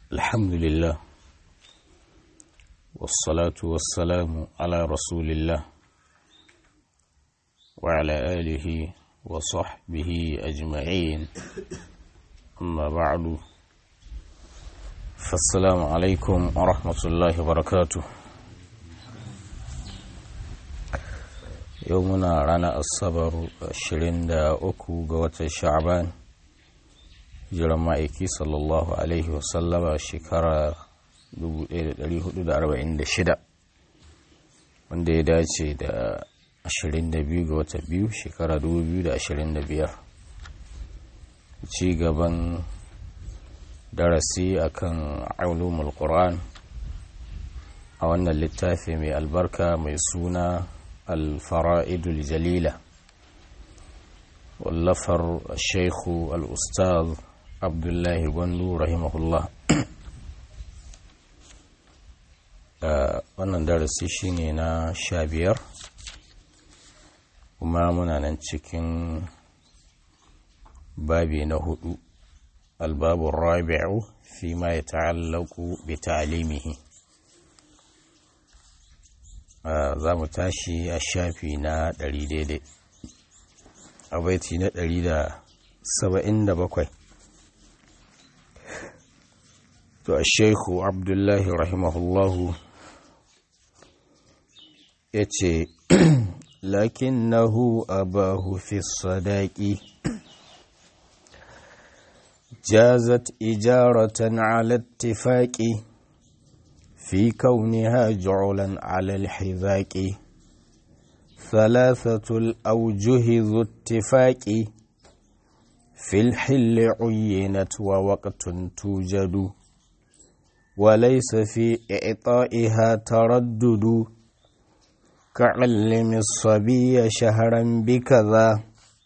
الحمد لله والصلاة والسلام على رسول الله وعلى آله وصحبه أجمعين أما بعد فالسلام عليكم ورحمة الله وبركاته يومنا رانا الصبر الشرين دا أكو قوة الشعبان jiran ma'aiki sallallahu alaihi wasallama shekara 1446 wanda ya dace da 22 ga wata biyu shekara 2025 ci gaban darasi akan ulumul qur'an a wannan littafi mai albarka mai suna al-fara'idul jalila wallafar shaikhu al-ustaz abdullahi gwandu rahimahullah wannan darasi shine na sha biyar kuma muna nan cikin babi na hudu albabun rabi'u fi ma ya ta'allaku bi ta'alimihi za mu tashi a shafi na ɗari daidai a baiti na ɗari da saba'in da bakwai to a sheikhu abdullahi rahimahullahu ya ce lakinnahu abahu fi sadaki jazat ijaratan ala ittifaqi fi kauniha ju'lan ala alhizaqi ثلاثة الأوجه ذو اتفاق في الحل عينت ووقت توجد وليس في إعطائها تردد كعلم الصبي شهرا بكذا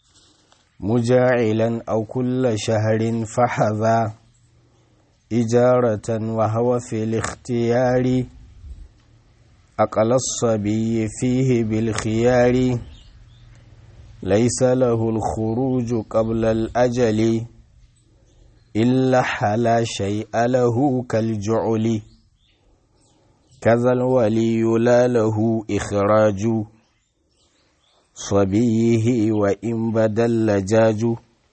مجاعلا أو كل شهر فحذا إجارة وهو في الاختيار أقل الصبي فيه بالخيار ليس له الخروج قبل الأجل إلا حلا شيء له كالجعل كذا الولي لا له إخراج صبيه وإن بدا اللجاج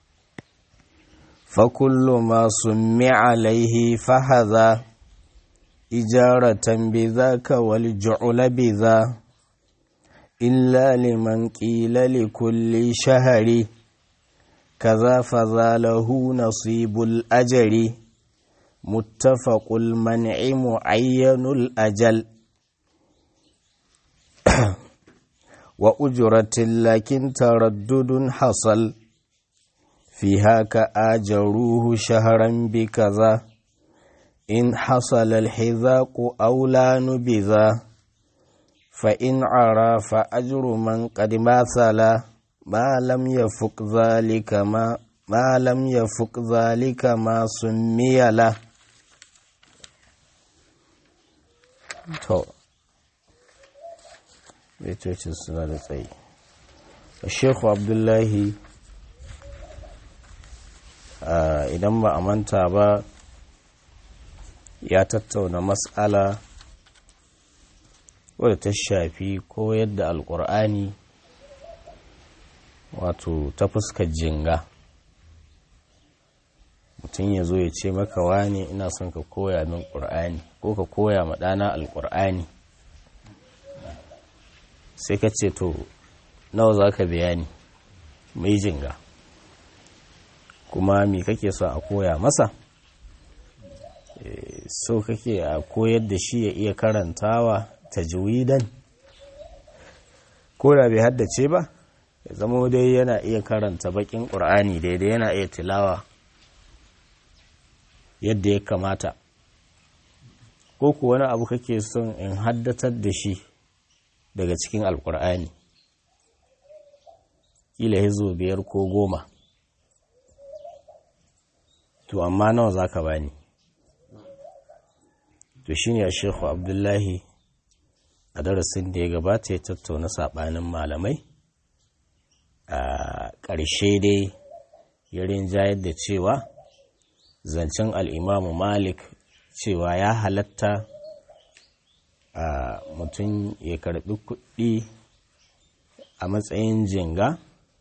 فكل ما سمع عليه فهذا إجارة بذاك والجعل بذا إلا لمن قيل لكل شهر كذا فذا له نصيب الأجر متفق المنع معين الأجل وأجرة لكن تردد حصل فيها كآجروه شهرا بكذا إن حصل الحذاق أو لا نبذا فإن عرى فأجر من قد مثل ما لم يفق ذلك ما ما لم يفق ذلك ما سمي له to baitocin suna da tsayi shekhu abdullahi idan ba a manta ba ya tattauna matsala wadda ta shafi ko yadda alkur'ani wato ta fuskar jinga mutum ya zo ya ce maka wane ina son ka koya min ƙur'ani ko ka koya ma ɗana alƙur'ani sai ka ce to nawa za ka bayani mai jinga kuma me kake so a koya masa so kake a koyar da shi ya iya karantawa tajwidan ko da bai haddace ba ya zama dai yana iya karanta bakin ƙur'ani daidai yana iya tilawa yadda ya kamata ko ku wani abu kake son in haddatar da shi daga cikin alƙur'ani kila hizo biyar ko goma to amma nawa za ka bani to shi ne a shekhu abdullahi a darasin da ya gabata ya tattauna saɓanin malamai a ƙarshe dai ya rinjayar da cewa zancen al'imamu malik cewa ya halatta a mutum ya karbi kuɗi a matsayin jinga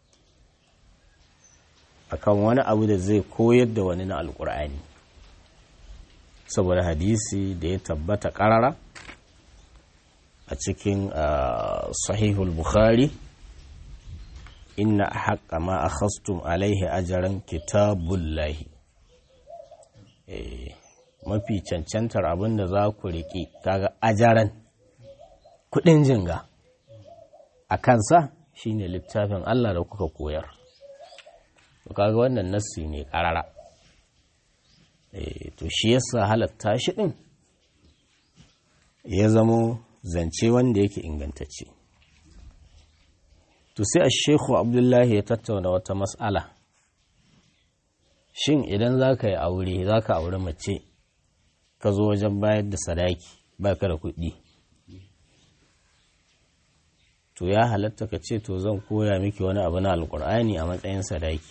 akan wani abu da zai koyar da wani na alkur'ani saboda hadisi da ya tabbata ƙarara a cikin sahihul bukhari inna haƙa ma a khastum alaihi ajaran kitabullahi mafi cancantar abin da za ku riƙe kaga ajaran kuɗin jinga a kansa shine littafin Allah da kuka koyar kaga wannan nassi ne ƙarara to shi yasa halatta shi ɗin ya zamo zance wanda yake ingantacce to sai a shekhu abdullahi ya tattauna wata matsala shin idan za ka yi aure za ka aure mace ka zo wajen bayar da sadaki ba ka da kuɗi to ya halatta ka ce to zan koya miki wani abu na alkur'ani a matsayin sadaki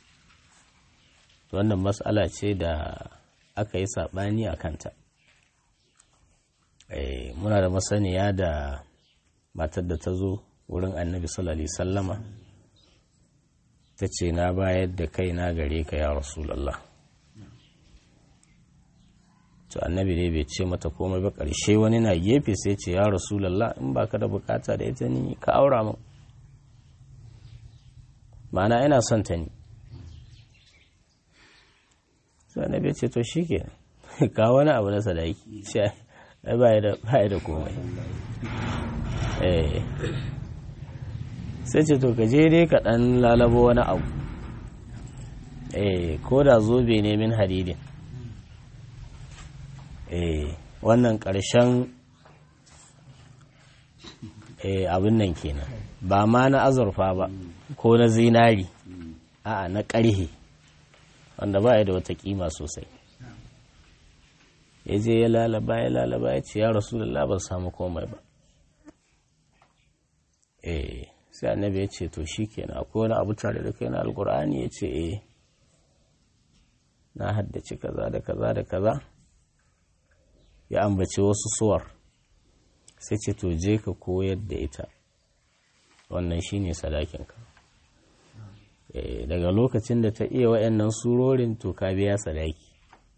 wannan matsala ce da aka yi saɓani a kanta muna da masaniya da matar da ta zo wurin annabi sallallahu sallama ta ce na bayar da kai na gare ka ya rasulallah to annabi dai bai ce mata komai ba ƙarshe wani na gefe sai ce ya rasulallah in ba ka da bukata da ita ni ka aura min ma'ana ina son ta ni sai annabi ce to shi ke ka wani abu na sadaki ba ya da komai sai ce to kaje dai ka dan lalabo wani abu ko da zobe ne min hadidin wannan ƙarshen abin nan kenan ba ma na azurfa ba ko na zinari a'a na ƙarhe wanda ba ya da wata kima sosai ya je ya lalaba ya lalaba ya ce ya rasu da ban samu komai ba eh sai annabi ya ce to shi kenan akwai wani abu tare da kai na alkur'ani ya ce eh na haddace kaza da kaza da kaza ya ambaci wasu suwar sai ce to je ka koyar da ita wannan shine sadakinka daga lokacin da ta iya waɗannan surorin to ka biya sadaki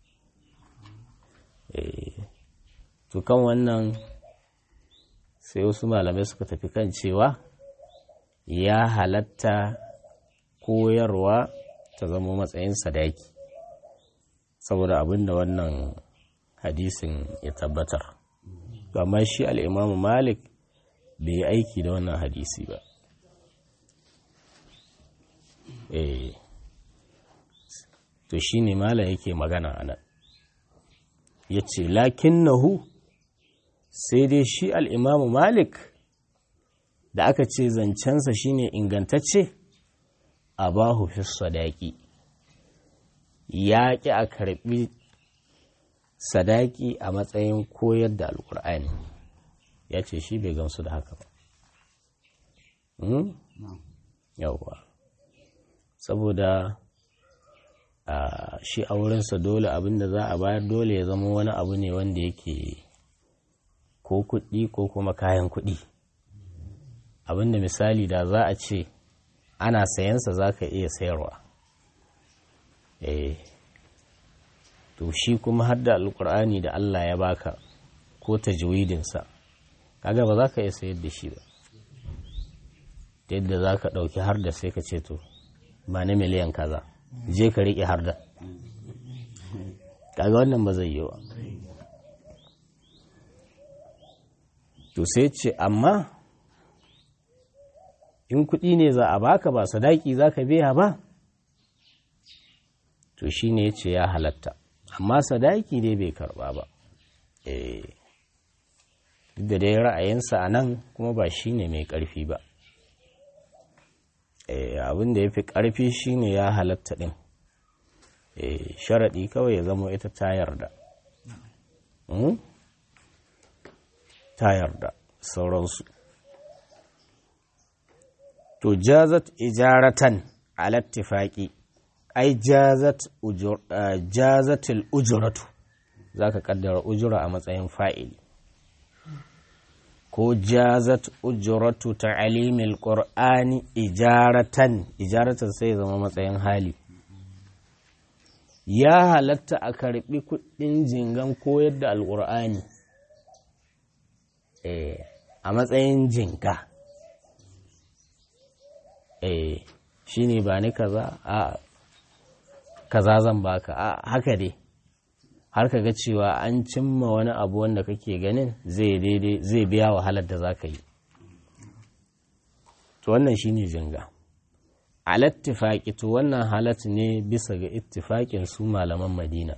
to kan wannan sai wasu malamai suka tafi kan cewa ya halatta koyarwa ta zama matsayin sadaki saboda abin da wannan hadisin ya tabbatar amma shi al'imamu malik bai yi aiki da wannan hadisi ba eh to shi ne mala yake magana a nan ya ce lakin nahu sai dai shi al'imamu malik da aka ce zancensa shine ingantacce a bahu fi sadaki ya ƙi a karɓi sadaki a matsayin koyar da alkur'ani ya ce shi bai gamsu da haka ba yauwa saboda shi a wurinsa dole abinda za a bayar dole ya zama wani abu ne wanda yake ko kuɗi ko kuma kayan kuɗi abinda misali da za a ce ana sayansa za ka iya sayarwa eh to shi kuma har da alkur'ani da Allah ya baka ko tajwidinsa kaga ba za ka iya sayar da shi ba yadda za ka ɗauki har da sai ka ce to ba na miliyan kaza je ka riƙe har da kaga wannan ba zai yi wa to sai ce amma in kuɗi ne za a baka ba sadaki za ka biya ba to shi ne ya ce ya halatta amma sadaki dai bai karba ba duk da dai ra'ayinsa a nan kuma ba shi ne mai ƙarfi ba abin da ya fi ƙarfi shi ne ya halatta ɗin sharaɗi kawai ya zama ita ta yarda ta yarda sauransu to jazat ijaratan alattifaki ai jazatil ujuratu za ka kaddara ujura a matsayin fa'ili ko jazat ujuratu ta'alimil qur'ani ijaratan ijaratan sai zama matsayin hali ya halatta a karbi kudin jingan koyar da alqur'ani eh a matsayin jinka eh shine ba ni kaza a kaza zan baka a haka dai har ka ga cewa an cimma wani abu wanda kake ganin zai daidai zai biya wahalar da za ka yi to wannan shine jinga alattifaki to wannan halat ne bisa ga ittifaƙin su malaman madina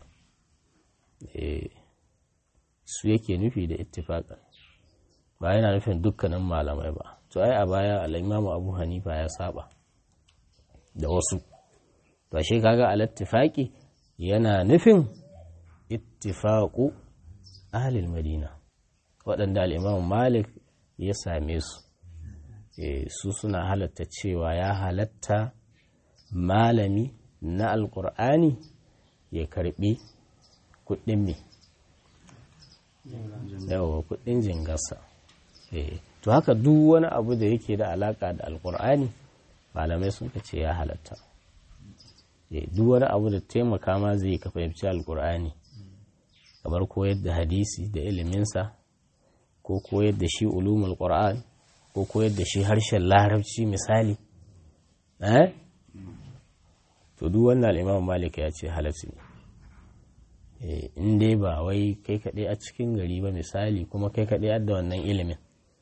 su yake nufi da ittifaƙin ba yana nufin dukkanin malamai ba to ai a baya al'imamu abu hanifa ya saba da wasu to shi kaga alattifaki yana nufin ittifaƙu ahlil madina waɗanda al'imam malik ya same su su suna halatta cewa ya halatta malami na alƙur'ani ya karɓi kuɗin me yawa kuɗin jingarsa to haka duk wani abu da yake da alaƙa da alƙur'ani malamai sun ce ya halatta duk wani abu da taimaka ma zai ka fahimci alƙur'ani kamar koyar da hadisi da iliminsa ko koyar da shi ulumul qur'an ko koyar da shi harshen larabci misali eh to duk wannan al-imam malik ya ce halatti ne in dai ba wai kai kaɗai a cikin gari ba misali kuma kai kaɗai da wannan ilimin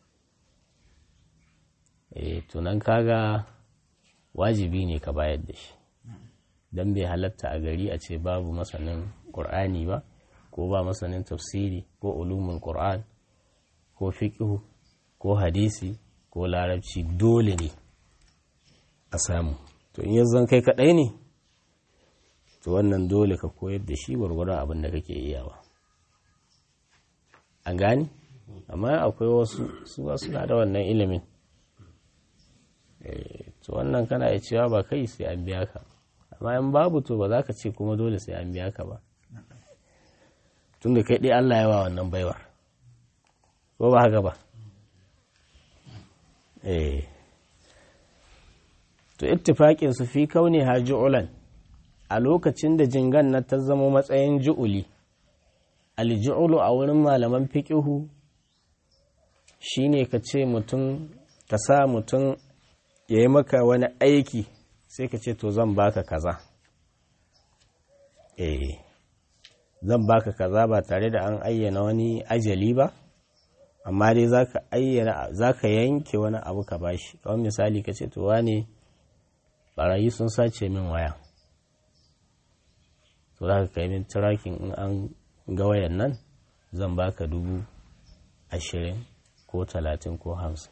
eh tunan kaga wajibi ne ka bayar da shi don bai halatta a gari a ce babu masanin ƙur'ani ba ko ba masanin tafsiri ko ulumul qur'an ko fiqhu ko hadisi ko larabci dole ne a samu to in yanzu kai kadai ne to wannan dole ka koyar da shi gwargwadon abin da kake iyawa an gani amma akwai wasu su ba suna da wannan ilimin to wannan kana iya cewa ba kai sai an biya ka amma in babu to ba za ka ce kuma dole sai an biya ka ba tun da kai ɗaya Allah yawa wannan baiwar ko ba haka ba eh to ittifaqin su fi kauni ha ju'ulan a lokacin da jingan na ta zama matsayin ju'uli alju'ulu a wurin malaman fiqihu shine ka ce mutum ka sa mutum ya yi maka wani aiki sai ka ce to zan baka kaza eh zan baka kaza ba tare da an ayyana wani ajali ba amma dai zaka ayyana zaka yanke wani abu ka bashi kamar misali ka ce to wane barayi sun sace min waya to zaka kai min tracking in an ga wayan nan zan baka dubu ashirin ko talatin ko hamsin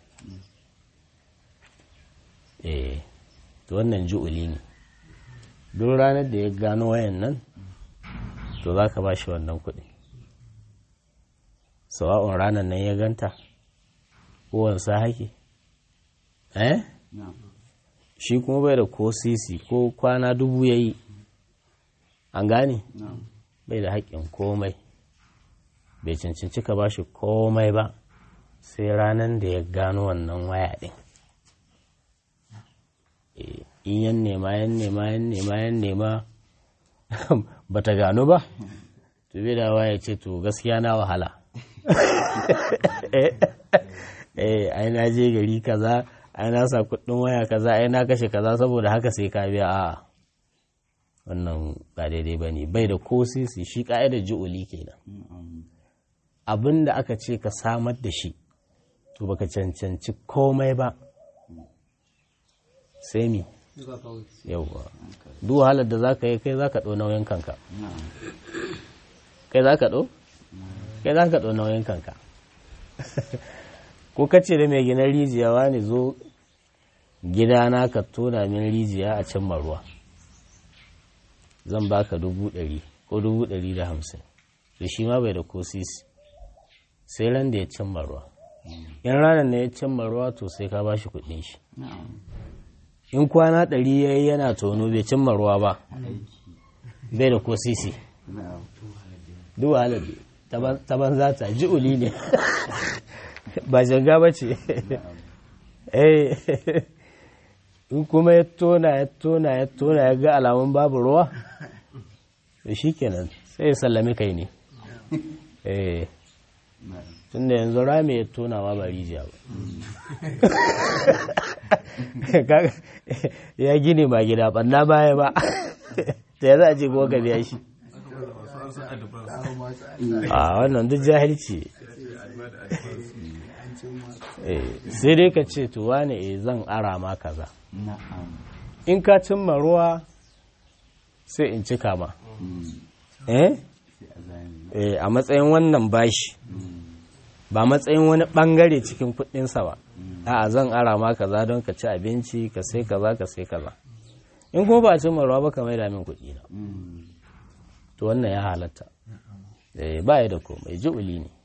eh to wannan ju'uli ne duk ranar da ya gano wayan nan to za ka ba shi wannan kuɗi sawa'un ranar nan ya ganta kowansa haki eh shi kuma bai da ko sisi ko kwana dubu ya yi an gane bai da haƙƙin komai bai cancanci ka ba shi komai ba sai ranar da ya gano wannan waya ɗin in yan nema yan nema yan nema yan nema ba ta gano ba to bai da waya ce to gaskiya na wahala eh ai na je gari kaza ai na sa kuɗin waya kaza ai na kashe kaza saboda haka sai ka biya a wannan ba daidai ba ne bai da ko sisi shi ka'idar ji'uli kenan abin da aka ce ka samar da shi to baka cancanci komai ba sai mi yauwa duk wahalar da za ka yi kai za ka ɗo nauyin kanka kai za ka ɗo? kai za ka ɗo nauyin kanka ko kace da mai gina rijiya wani zo gidana ka tona min rijiya a can ruwa zan baka dubu ɗari ko dubu ɗari da hamsin da shi ma bai da ko sisi sai ran da ya cimma ruwa in ranar na ya cimma ruwa to sai ka bashi kuɗin shi in kwana ɗari ya yi yana tono bai cimma ruwa ba bai da ko sisi duk wahalar ta banza ta ji'uli ne ba janga ba ce in kuma ya tona ya tona ya tona ya ga alamun babu ruwa to shi kenan sai ya sallami kai ne tun da yanzu rami ya tona ma ba rijiya ba ya gini ma gida banna baya ba da ya za a ce ko ka biya shi a wannan duk jahilci sai dai ka ce tuwa ne zan ara ma kaza in ka cimma ruwa sai in cika ma eh a matsayin wannan bashi ba matsayin wani bangare cikin kudinsa ba a zan ara ma kaza don ka ci abinci ka sai kaza ka sai kaza in kuma ba cimma ruwa ba ka mai damin kudi na to wannan ya halatta ba ya da komai ji'uli ne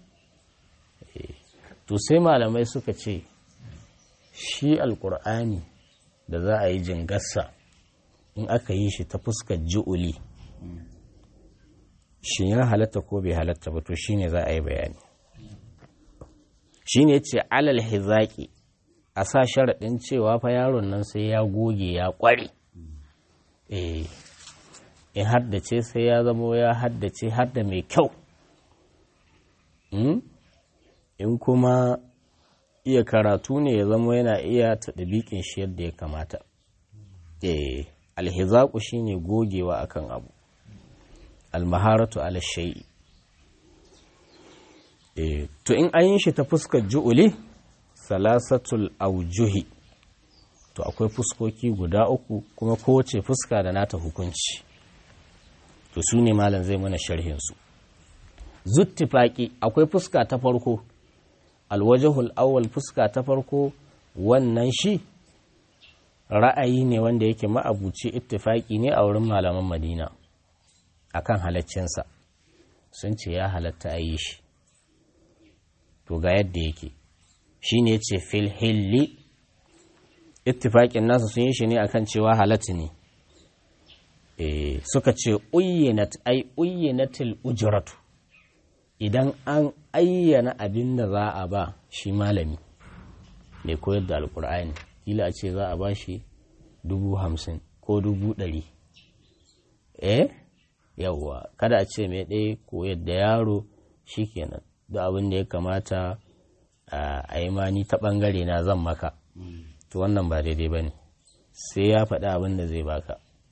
to sai malamai suka ce shi alkur'ani da za a yi jingarsa in aka yi shi ta fuskar ji'uli shi ya halatta ko bai halatta ba to shi ne za a yi bayani shi ne ce alal hizaki a sa sharaɗin cewa fa yaron nan sai ya goge ya ƙware eh in haddace sai ya zamo ya haddace hadda mai kyau in kuma iya karatu ne ya zama yana iya taɗabiƙin shi yadda ya kamata eh alhizaku shine gogewa akan abu almaharatu ala shay'i eh to in an yi shi ta fuskar ju'uli salasatul aujuhi to akwai fuskoki guda uku kuma kowace fuska da nata hukunci to su ne malam zai mana sharhinsu zuttifaki akwai fuska ta farko alwajahul awwal fuska ta farko wannan shi ra'ayi ne wanda yake ma'abuci ittifaki ne a wurin malaman madina akan halaccinsa sun ce ya halatta a yi shi to ga yadda yake shi ne ce fil hilli ittifakin nasu sun yi shi ne akan cewa halatta ne suka ce uyyanat ai uyyanatil ujratu idan an ayyana abin da za a ba shi malami mai koyar da alkur'ani kila a ce za a ba shi dubu hamsin ko dubu ɗari eh yawwa kada a ce mai ɗaya koyar da yaro shi kenan da abin da ya kamata a yi mani ta ɓangare na zan maka to wannan ba daidai ba ne sai ya faɗi abin da zai baka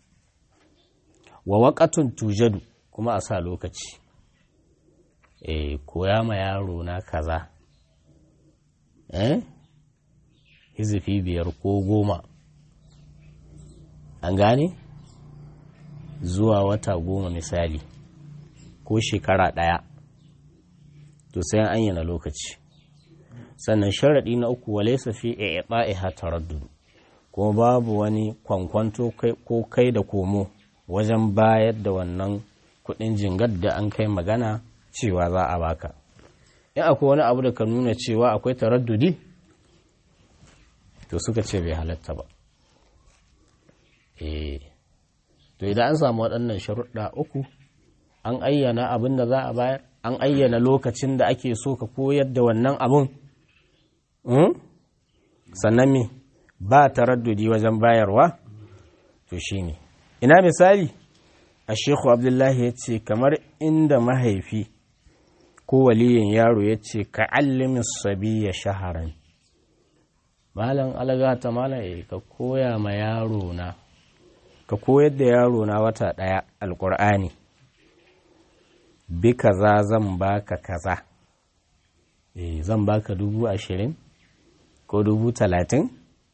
wa waƙatun tujadu kuma a sa lokaci eh koya ma yaro na kaza eh hizifi biyar ko goma an gane zuwa wata goma misali ko shekara ɗaya to sai an ayyana lokaci sannan sharaɗi na uku wale safi a ɗa'iha taraddudu kuma babu wani kwankwanto ko kai da komo wajen bayar da wannan kuɗin jingar da an kai magana cewa za a baka in akwai wani abu da ka nuna cewa akwai taraddudi to suka ce bai halatta ba eh to idan an samu waɗannan sharuɗa uku an ayyana abin da za a bayar an ayyana lokacin da ake so ka koyar da wannan abun sannan me ba taraddudi wajen bayarwa to shine ina misali a shekhu abdullahi ya ce kamar inda mahaifi ko waliyin yaro ya ce ka allimin sabiya shaharan malam algata malam ya ka koya ma yaro na ka koyar da yaro na wata ɗaya alƙur'ani bi kaza zan baka kaza eh zan baka dubu ashirin ko dubu talatin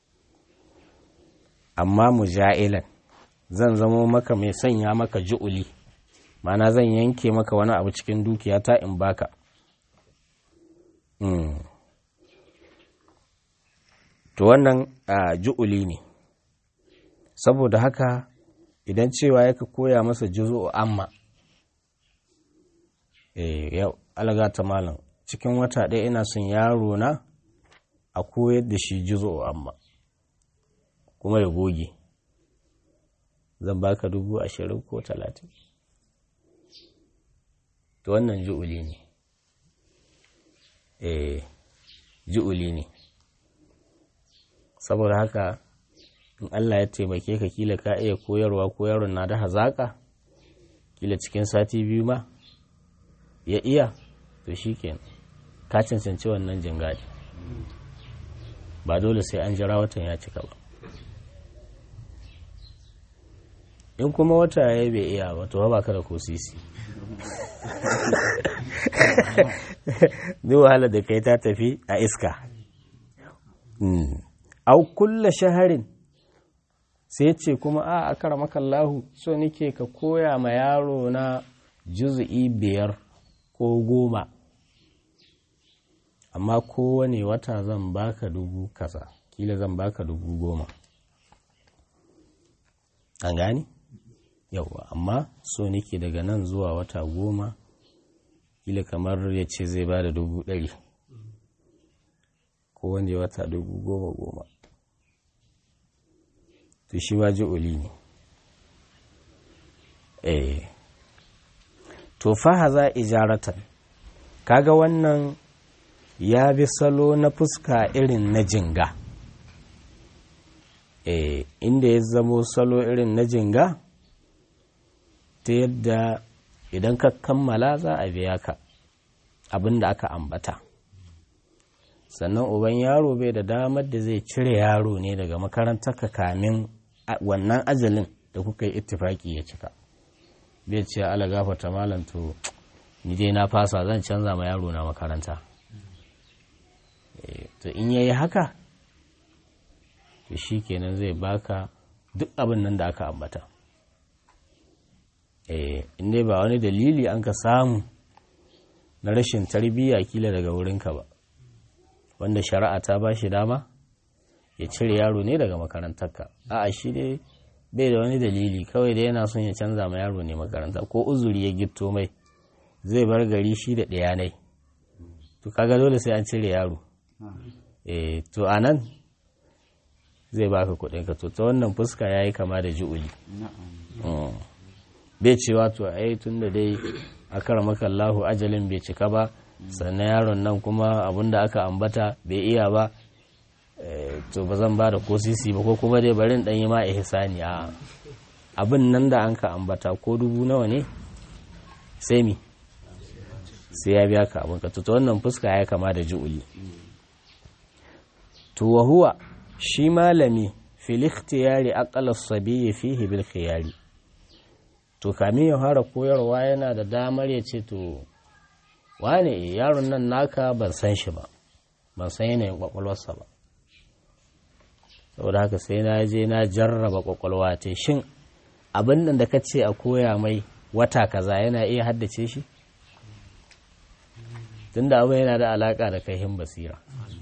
amma muja'ilan zan zamo maka mai sanya maka ju'uli mana zan yanke maka wani abu cikin dukiyata in baka to wannan ju'uli ne saboda haka idan cewa ya ka koya masa juzu'u amma eh yau algata malam cikin wata ɗaya ina son yaro na a koyar da shi juzu'u amma kuma ya goge zan baka dubu ashirin ko talatin to wannan ju'uli ne eh ju'uli ne saboda haka in Allah ya taimake ka kila ka iya koyarwa ko yaron na da hazaka kila cikin sati biyu ma ya iya to shikenan ka cancanci wannan jingadi ba dole sai an jira watan ya cika ba in kuma wata ya bai iya ba to ba ka da ko sisi duk wahala da kai ta tafi a iska au kulla shaharin sai ce kuma a akara makallahu so nike ka koya ma yaro na juzu'i biyar ko goma amma kowane wata zan baka dubu kasa kila zan baka dubu goma an gani yauwa amma so nike daga nan zuwa wata goma kila kamar ya ce zai ba da dubu ɗari kowane wata dubu goma goma to shi ba ji'uli ne eh to fahaza ijaratan kaga wannan ya bi salo na fuska irin na jinga eh inda ya zamo salo irin na jinga ta yadda idan ka kammala za a biya ka abin da aka ambata sannan uban yaro bai da damar da zai cire yaro ne daga makarantar ka kamin wannan ajalin da kuka yi ittifaki ya cika bai ce ala gafata malam to ni dai na fasa zan canza ma yaro na makaranta to in yayi haka to shi kenan zai baka duk abin nan da aka ambata in dai ba wani dalili an ka samu na rashin tarbiyya kila daga wurinka ba wanda shari'a ta ba shi dama ya cire yaro ne daga makarantarka a'a shi dai bai da wani dalili kawai da yana son ya canza ma yaro ne makaranta ko uzuri ya gitto mai zai bar gari shi da ɗaya ne to kaga dole sai an cire yaro eh to anan zai baka kuɗin ka to ta wannan fuska yayi kama da ju'uli bai cewa to ai tun da dai akar maka Allahu ajalin bai cika ba sannan yaron nan kuma abinda aka ambata bai iya ba to ba zan ba da ko sisi ba ko kuma dai barin dan yi ma ihsani a abin nan da an ka ambata ko dubu nawa ne sai mi sai ya biya ka abin ka to wannan fuska ya kama da ju'uli to wa huwa shi malami fil ikhtiyari aqala as-sabi fihi bil khiyari to kamin ya fara koyarwa yana da damar ya ce to wane yaron nan naka ban san shi ba ban san yanayin kwakwalwarsa ba saboda haka sai na je na jarraba kwakwalwa ta shin abin nan da ka ce a koya mai wata kaza yana iya haddace shi tunda abin yana da alaka da kaihin basira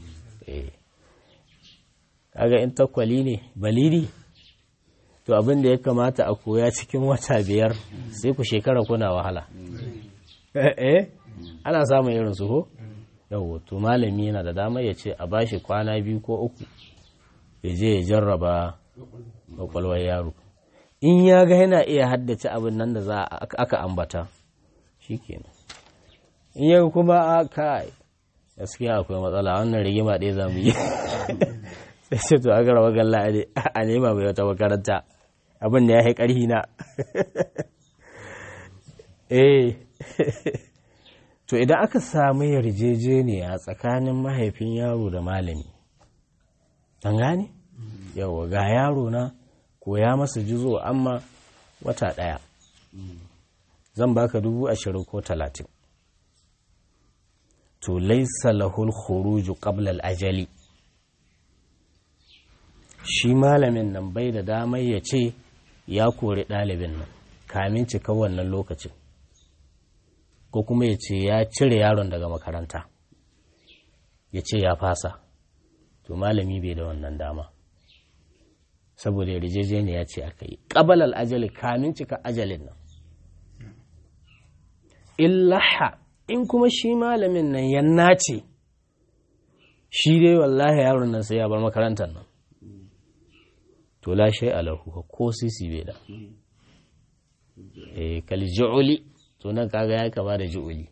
kaga in takwali ne baliri to abin da ya kamata a koya cikin wata biyar sai ku shekara kuna wahala eh ana samun irin su ko yawo to malami yana da damar ya ce a bashi kwana biyu ko uku ya je ya jarraba kwakwalwar yaro in ya ga yana iya haddace abin nan da za aka ambata shikenan in ya kuma a kai gaskiya akwai matsala wannan rigima ɗaya za mu yi sai ce to aka rawa galla a nema mai wata makaranta abin da ya yi ƙarhi na eh to idan aka samu yarjejeniya tsakanin mahaifin yaro da malami an gane yawa ga yaro na koya masa jizo amma wata ɗaya zan baka dubu ashirin ko talatin to laisa lahul khuruju qabla al-ajali shi malamin nan bai da damar ya ce ya kori ɗalibin nan kamin cika wannan lokacin ko kuma ya ce ya cire yaron daga makaranta ya ce ya fasa to malami bai da wannan dama saboda yarjejeniya ya ce aka yi ƙabal al'ajali kamin cika ajalin nan illaha in kuma shi malamin nan ya nace shi dai wallahi yaron nan sai ya bar makarantar nan to la shay alahu ko sisi bai da eh kal ju'li to nan kaga ya kama da ju'uli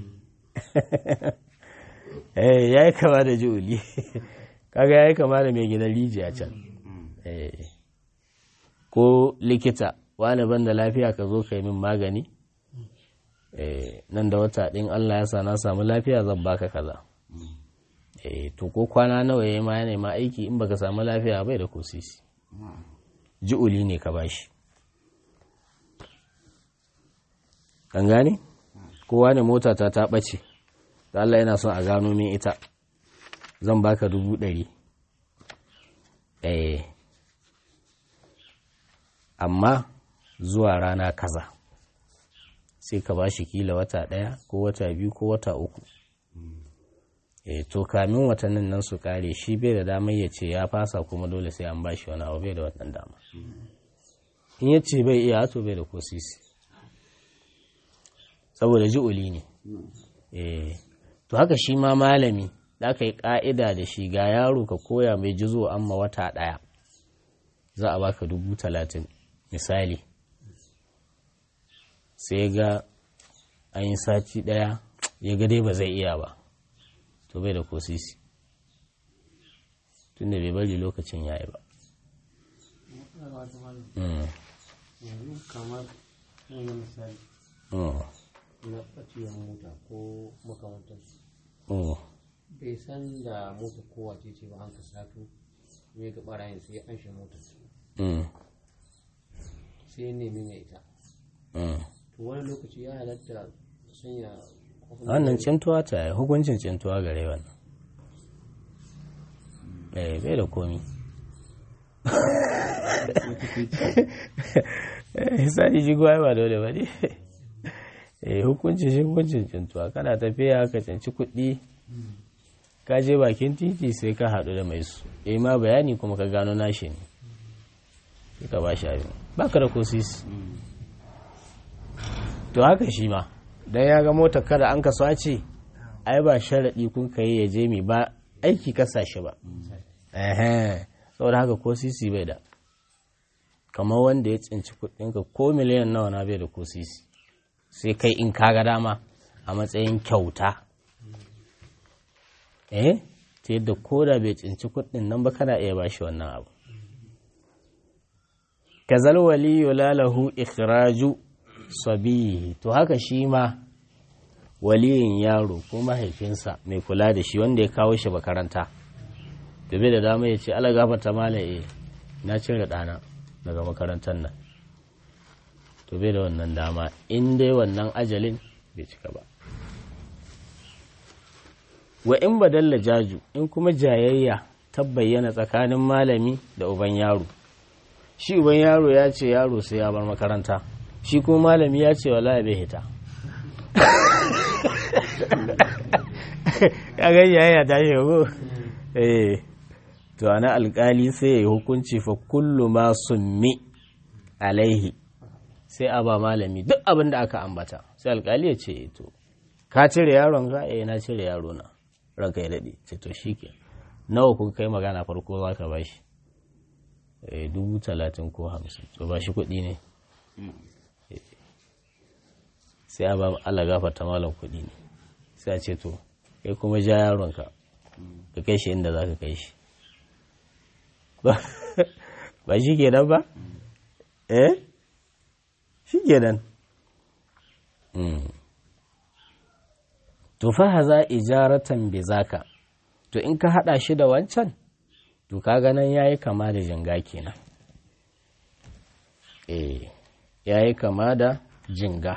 eh ya yi kama da ju'uli kaga ya yi kama da mai gidan rijiya can eh ko likita wani ban da lafiya ka zo ka yi min magani nan da wata ɗin Allah ya sa na samu lafiya zan baka kaza to ko kwana nawa ya ma ya nema aiki in baka samu lafiya bai da kosisi ji'uli ne ka bashi kan gane kowa ne mota ta ta ɓace da Allah yana son a gano min ita zan baka dubu ɗari eh amma zuwa rana kaza sai ka ba shi kila wata ɗaya ko wata biyu ko wata uku e to kamin watannin nan su kare shi bai da damar ya ce ya fasa kuma dole sai an bashi wani abu bai da wannan dama in ya ce bai iya to bai da ko sisi saboda ji'uli ne e to haka shi ma malami da aka yi ka'ida da shi ga yaro ka koya mai jizo amma wata ɗaya za a baka dubu talatin misali sai ga an yi sati ɗaya ya ga dai ba zai iya ba to bai da kosisi tun da bai bari lokacin ya yi ba yanzu kamar yin misali na ɓacewar mota ko makamantarsu bai san da mota kowace ce ba an ka sato mai ga ɓarayin sai an shi motar sai nemi mai ita to wani lokaci ya halatta sanya wannan cintuwa ta yi hukuncin cintuwa gare wannan eh bai da komi hisani shi kuwa ba dole ba ne eh hukuncin shi hukuncin cintuwa kana tafiya ka cinci kuɗi ka je bakin titi sai ka haɗu da mai su eh ma bayani kuma ka gano nashi ne sai ka ba shi abin ba ka da ko sisi to haka shi ma don ya ga mota kada an ka sace ai ba sharaɗi kun ka yi ya je mai ba aiki kasa shi ba saboda haka ko sisi bai da kamar wanda ya tsinci kuɗinka ko miliyan nawa na bai da ko sisi sai kai in kaga dama a matsayin kyauta eh ta yadda ko da bai tsinci kuɗin nan ba kana iya bashi wannan abu kazal waliyu lalahu ikhraju sabihi to haka shi ma waliyin yaro ko mahaifinsa mai kula da shi wanda ya kawo shi makaranta da bai da dama ya ce ala gafata malaye na cire ɗana daga makarantar nan to bai da wannan dama in dai wannan ajalin bai cika ba wa in badalla jaju in kuma jayayya ta bayyana tsakanin malami da uban yaro shi uban yaro ya ce yaro sai ya bar makaranta shi kuma malami ya ce wala bai hita ya ga yaya ta shi ko eh to ana alkali sai ya yi hukunci fa kullu ma summi alaihi sai a ba malami duk abin da aka ambata sai alkali ya ce to ka cire yaron ka eh na cire yaro na ranka ya dade ce to shike nawa kun kai magana farko za ka bashi eh dubu talatin ko hamsin to ba shi kuɗi ne sai a ba Allah gafarta malam kuɗi ne sai a ce to kai kuma ja yaronka ka kai shi inda za ka kai shi ba shi ke nan ba eh shi ke nan to fa haza ijaratan bi zaka to in ka hada shi da wancan to kaga nan yayi kama da jinga kenan eh yayi kama da jinga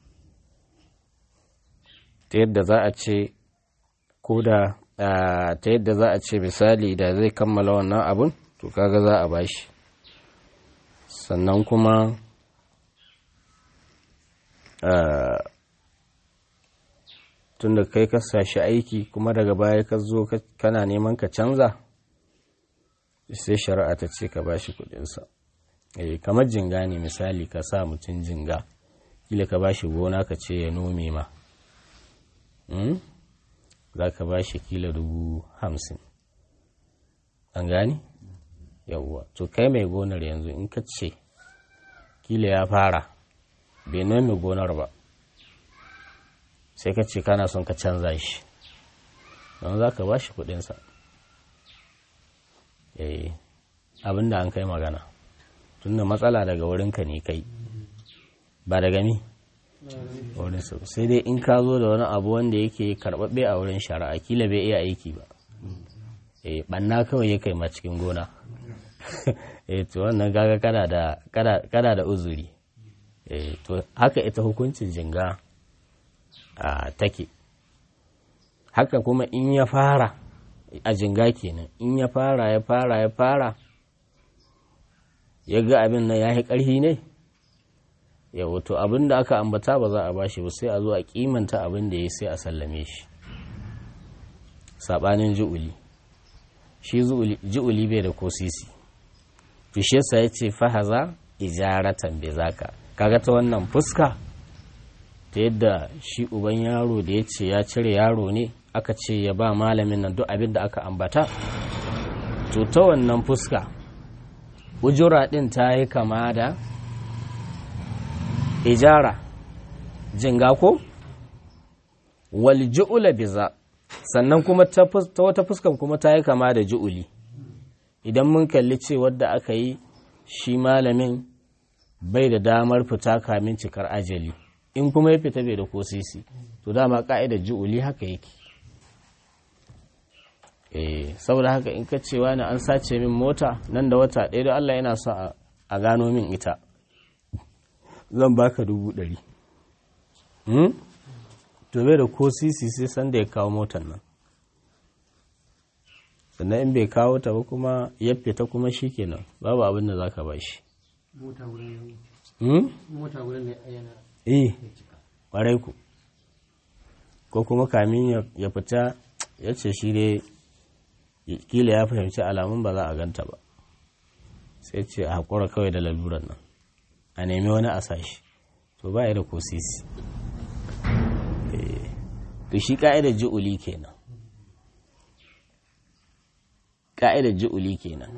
ta yadda za a ce ko da ta yadda za a ce misali da zai kammala wannan abun to kaga za a bashi sannan kuma tun da kai ka sashi aiki kuma daga baya ka zo kana neman ka canza sai shari'a ta ce ka bashi kudinsa kamar jinga ne misali ka sa mutum jinga kila ka bashi gona ka ce ya nome ma za ka ba shi kila dubu hamsin an gani yawwa to kai mai gonar yanzu in ka ce kila ya fara bai nome gonar ba sai ka ce kana son ka canza shi don za ka ba shi kudinsa eh abinda an kai magana tunda matsala daga wurinka ne kai ba daga mi wurin su sai dai in ka zo da wani abu wanda yake karɓaɓɓe a wurin shari'a kila bai iya aiki ba eh banna kawai ya kai ma cikin gona eh to wannan gaga kana da kana da uzuri eh to haka ita hukuncin jinga a take haka kuma in ya fara a jinga kenan in ya fara ya fara ya fara ya ga abin nan ya yi ƙarfi ne ya wato abin da aka ambata ba za a bashi ba sai a zo a kimanta abin da ya sai a sallame shi saɓanin ji'uli shi ji'uli bai da ko sisi fishesa ya ce fahaza ijaratan bai zaka kaga ta wannan fuska ta yadda shi uban yaro da ya ce ya cire yaro ne aka ce ya ba malamin nan duk abin da aka ambata to ta wannan fuska ujura ɗin ta yi kama da ijara jinga ko wal ju'ula biza sannan kuma ta wata fuskan kuma ta yi kama da ju'uli idan mun kalli ce wadda aka yi shi malamin bai da damar fita kamin cikar ajali in kuma ya fita bai da ko sisi to dama ka'idar ju'uli haka yake eh saboda haka in ka cewa ne an sace min mota nan da wata ɗaya da Allah yana so a gano min ita zan baka dubu ɗari to bai da ko sisi sai sanda ya kawo motar nan sannan in bai kawo ta ba kuma ya fita kuma shi kenan babu abin da za ka ba shi mota wurin ne yana eh ƙwarai ku ko kuma kamin ya fita ya ce shi dai kila ya fahimci alamun ba za a ganta ba sai ce a haƙura kawai da laluran nan a nemi wani a sashi to ba ya da ko sisi to shi ka'idar ji'uli kenan ka'idar ji'uli kenan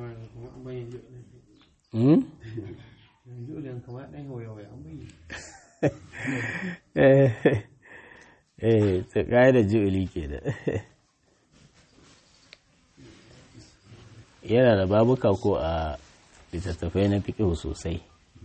eh ta ka'idar ji'uli kenan yana da babuka ko a littattafai na fiƙihu sosai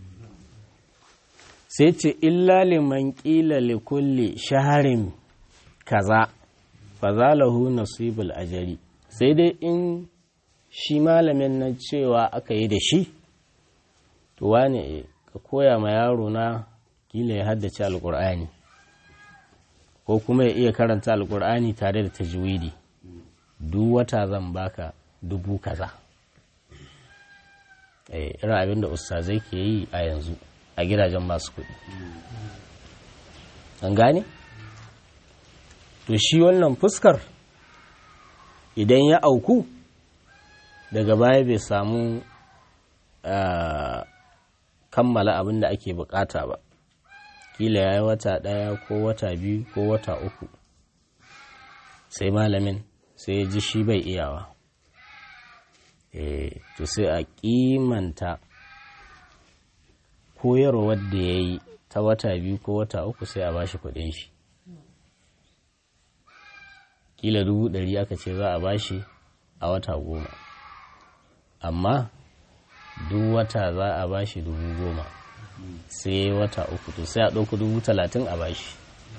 sai ce illa liman ƙila likulli shaharin kaza fazalahu nasibul ajari sai dai in shi malamin nan cewa aka yi da shi to wane ka koya ma yaro na kila ya haddace alkur'ani ko kuma ya iya karanta alkur'ani tare da tajwidi duk wata zan baka dubu kaza irin abin da ustazai ke yi a yanzu a gidajen masu kuɗi an gane? to shi wannan fuskar idan ya auku daga baya bai samu kammala abin da ake bukata ba kila ya yi wata ɗaya ko wata biyu ko wata uku sai malamin sai ya ji shi bai iyawa to sai a kimanta koyarwar da ya yi ta wata biyu ko wata uku sai a bashi kudin shi kila dubu ɗari aka ce za a bashi a wata goma amma duk wata za a bashi dubu goma sai wata uku to sai a ɗauku dubu talatin a bashi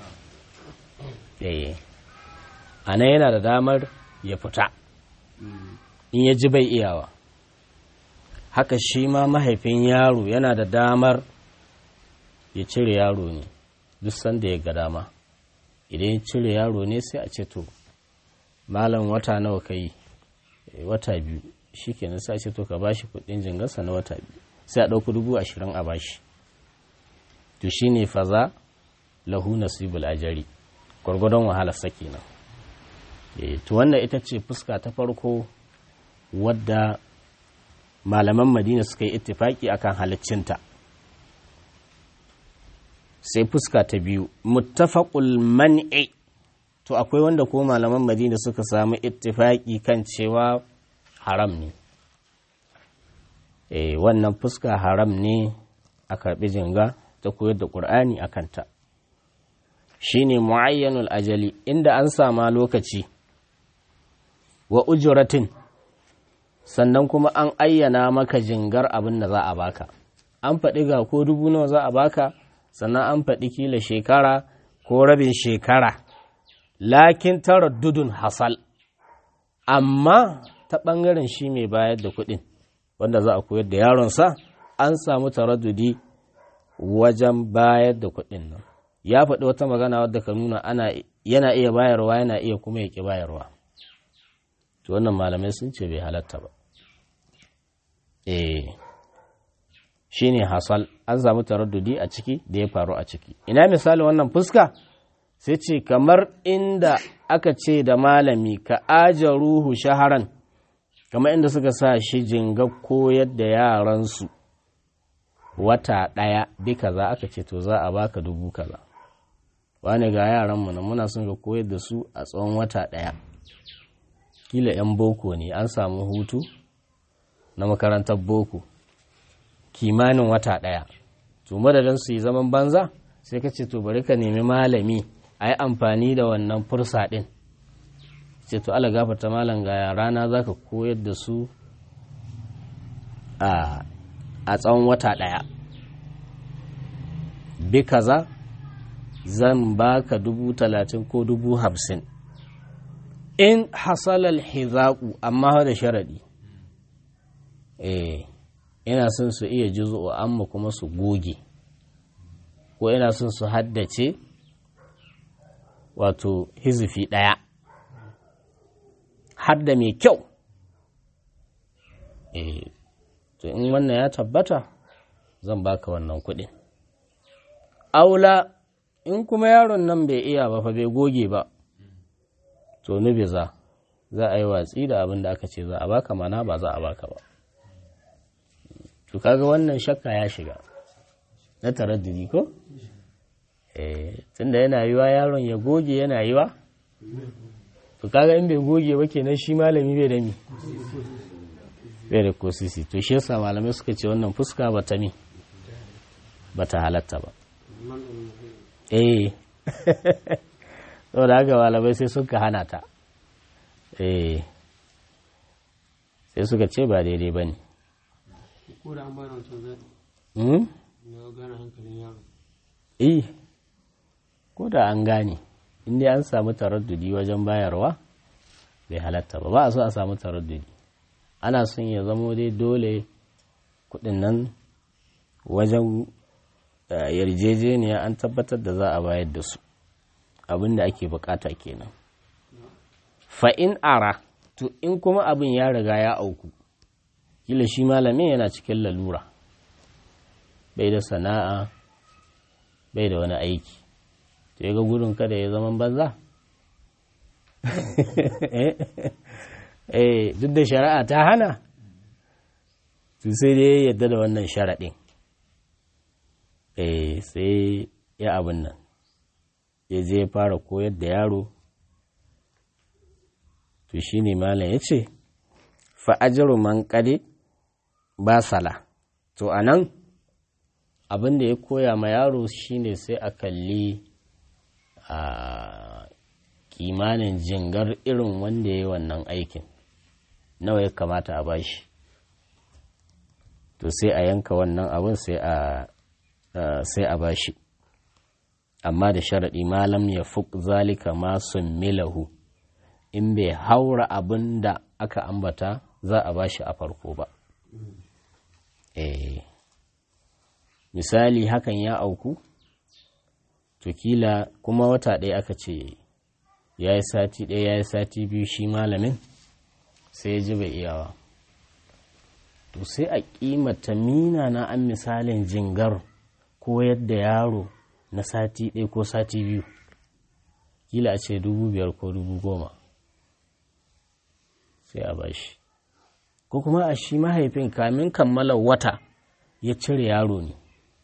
ɗaya a nan yana da damar ya fita in ya ji bai iyawa haka shi ma mahaifin yaro yana da damar ya cire yaro ne duk sanda ya ga dama idan ya cire yaro ne sai a ce to malam wata nawa ka yi wata biyu shi kenan sai a ce to ka bashi kudin jingarsa na wata biyu sai a ɗauki dubu ashirin a bashi to shi ne faza lahu nasibul ajari gwargwadon wahalar sa kenan to wannan ita ce fuska ta farko wadda malaman madina suka yi ittifaki akan halaccinta sai fuska ta biyu muttafaqul man'i to akwai wanda ko malaman madina suka samu ittifaki kan cewa haram ne eh wannan fuska haram ne a karbi jinga ta koyar da qur'ani a kanta shine muayyanul ajali inda an sama lokaci wa ujratin sannan kuma an ayyana maka jingar abin da za a baka an faɗi ga ko dubu nawa za a baka sannan an faɗi kila shekara ko rabin shekara lakin taraddudun hasal amma ta ɓangaren shi mai bayar da kuɗin wanda za a koyar da yaronsa an samu taraddudi wajen bayar da kuɗin nan ya faɗi wata magana wadda ka nuna ana yana iya bayarwa yana iya kuma ya ƙi bayarwa to wannan malamai sun ce bai halatta ba eh shine hasal an samu taraddudi a ciki da ya faru a ciki ina misali wannan fuska sai ce kamar inda aka ce da malami ka aja ruhu shaharan kamar inda suka sa shi jinga koyar da yaransu wata ɗaya bi kaza aka ce to za a baka dubu kaza wani ga yaranmu na muna son ka koyar da su a tsawon wata ɗaya kila 'yan boko ne an samu hutu na makarantar boko kimanin wata ɗaya to madadin su yi zaman banza sai ka ce to bari ka nemi malami a yi amfani da wannan fursa ɗin ce to ala gafarta malam ga rana za ka koyar da su a tsawon wata ɗaya bi kaza zan baka dubu talatin ko dubu hamsin in hasalal hizaku amma da sharaɗi eh ina son su iya juzo amma kuma su goge ko ina son su haddace wato hizifi ɗaya hadda mai kyau eh to in wannan ya tabbata zan baka wannan kuɗin aula in kuma yaron nan bai iya ba fa bai goge ba to nubi za za a yi watsi da abin da aka ce za a baka mana ba za a baka ba to kaga wannan shakka ya shiga na taraddudi ko eh tunda yana yiwa yaron ya goge yana yiwa to kaga in bai goge ba kenan shi malami bai da mi bai da kosisi to shi yasa malamai suka ce wannan fuska ba ta mi ba ta halatta ba eh saboda haka malamai sai suka hana ta eh sai suka ce ba daidai ba ne ko da an bada wancan zai hmm? ya gane hankalin yaro eh ko da an gane inda an samu taraddudi wajen bayarwa bai halatta ba ba a so a samu taraddudi ana son ya zamo dai dole kudin nan wajen eh, yarjejeniya an tabbatar da za a bayar da su abin da ake bukata kenan fa'in ara to in kuma abin ya riga ya auku kila shi malamin yana cikin lalura bai da sana'a bai da wani aiki to ya ga gudun kada ya zaman banza eh duk da shari'a ta hana to sai dai yadda da wannan sharaɗin eh sai ya abin nan ya je fara koyar da yaro to shi ne malam ya ce fa'ajiru man ƙade ba sala to a nan abin da ya koya ma yaro shine sai a kalli a kimanin jingar irin wanda ya yi wannan aikin nawa ya kamata a bashi to sai a yanka wannan abin sai a bashi amma da sharaɗi malam ya fuk zalika ma milahu in bai haura abin da aka ambata za a bashi a farko ba eh misali hakan ya auku to kila kuma wata ɗaya aka ce ya yi sati ɗaya ya yi sati biyu shi malamin sai ya ji bai iyawa to sai a ƙimata mina na an misalin jingar ko yadda yaro na sati ɗaya ko sati biyu kila a ce dubu biyar ko dubu goma sai a bashi ko kuma a shi mahaifin kamin kammala wata ya cire yaro ne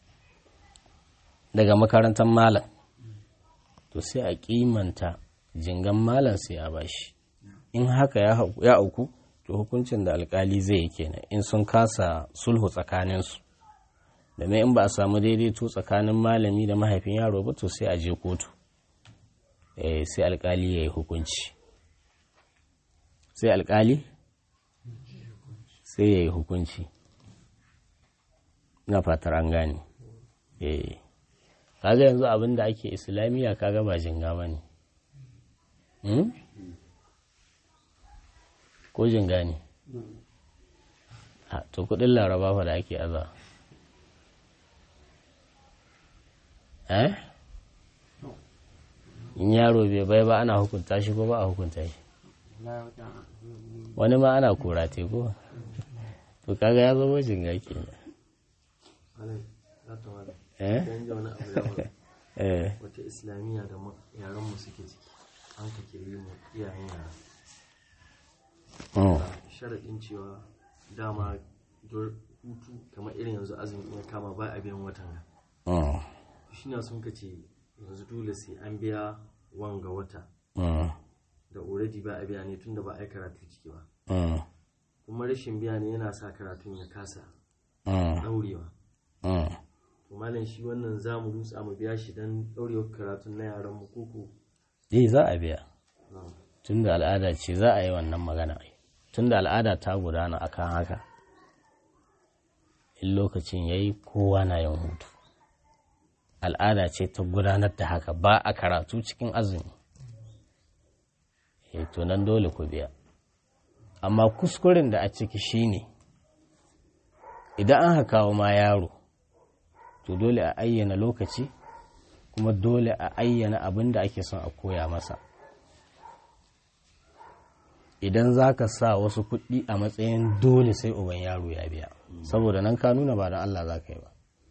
daga makarantar malam to sai a kimanta jingan malam sai a bashi in haka ya auku to hukuncin da alkali zai yi kenan in sun kasa sulhu tsakaninsu da in ba a samu daidaito tsakanin malami da mahaifin yaro ba to sai a je kotu eh sai alkali ya yi hukunci sai alkali sai ya yi hukunci na fatar an gane eh kaga yanzu abin da ake islamiyya kaga ba jinga ba ne ko jinga ne to kudin laraba fa da ake aza eh in yaro bai bai ba ana hukunta shi ko ba a hukunta shi wani ma ana kora ko to kaga ya zama jinga ke eh wata islamiyya da yaran mu suke ciki an ka kiri mu iyayen yara sharaɗin cewa dama hutu kamar irin yanzu azumi ya kama ba a biyan watan shi na sun kace yanzu dole sai an biya wanga wata da already ba a biya ne tunda ba a yi karatu ciki ba kuma rashin biya ne yana sa karatun ya kasa daurewa to malam shi wannan za mu dutsa mu biya shi don daurewar karatun na yaran mu koko eh za a biya tunda al'ada ce za a yi wannan magana tunda al'ada ta gudana akan haka in lokacin ya yi kowa na yin hutu al'ada ce ta gudanar da haka ba a karatu cikin azumi e to nan dole ku biya amma kuskuren da a ciki shine idan an hakawa ma yaro to dole a ayyana lokaci kuma dole a ayyana abin da ake son a koya masa idan za ka sa wasu kuɗi a matsayin dole sai uban yaro ya biya saboda nan ka nuna ba don Allah za ka yi ba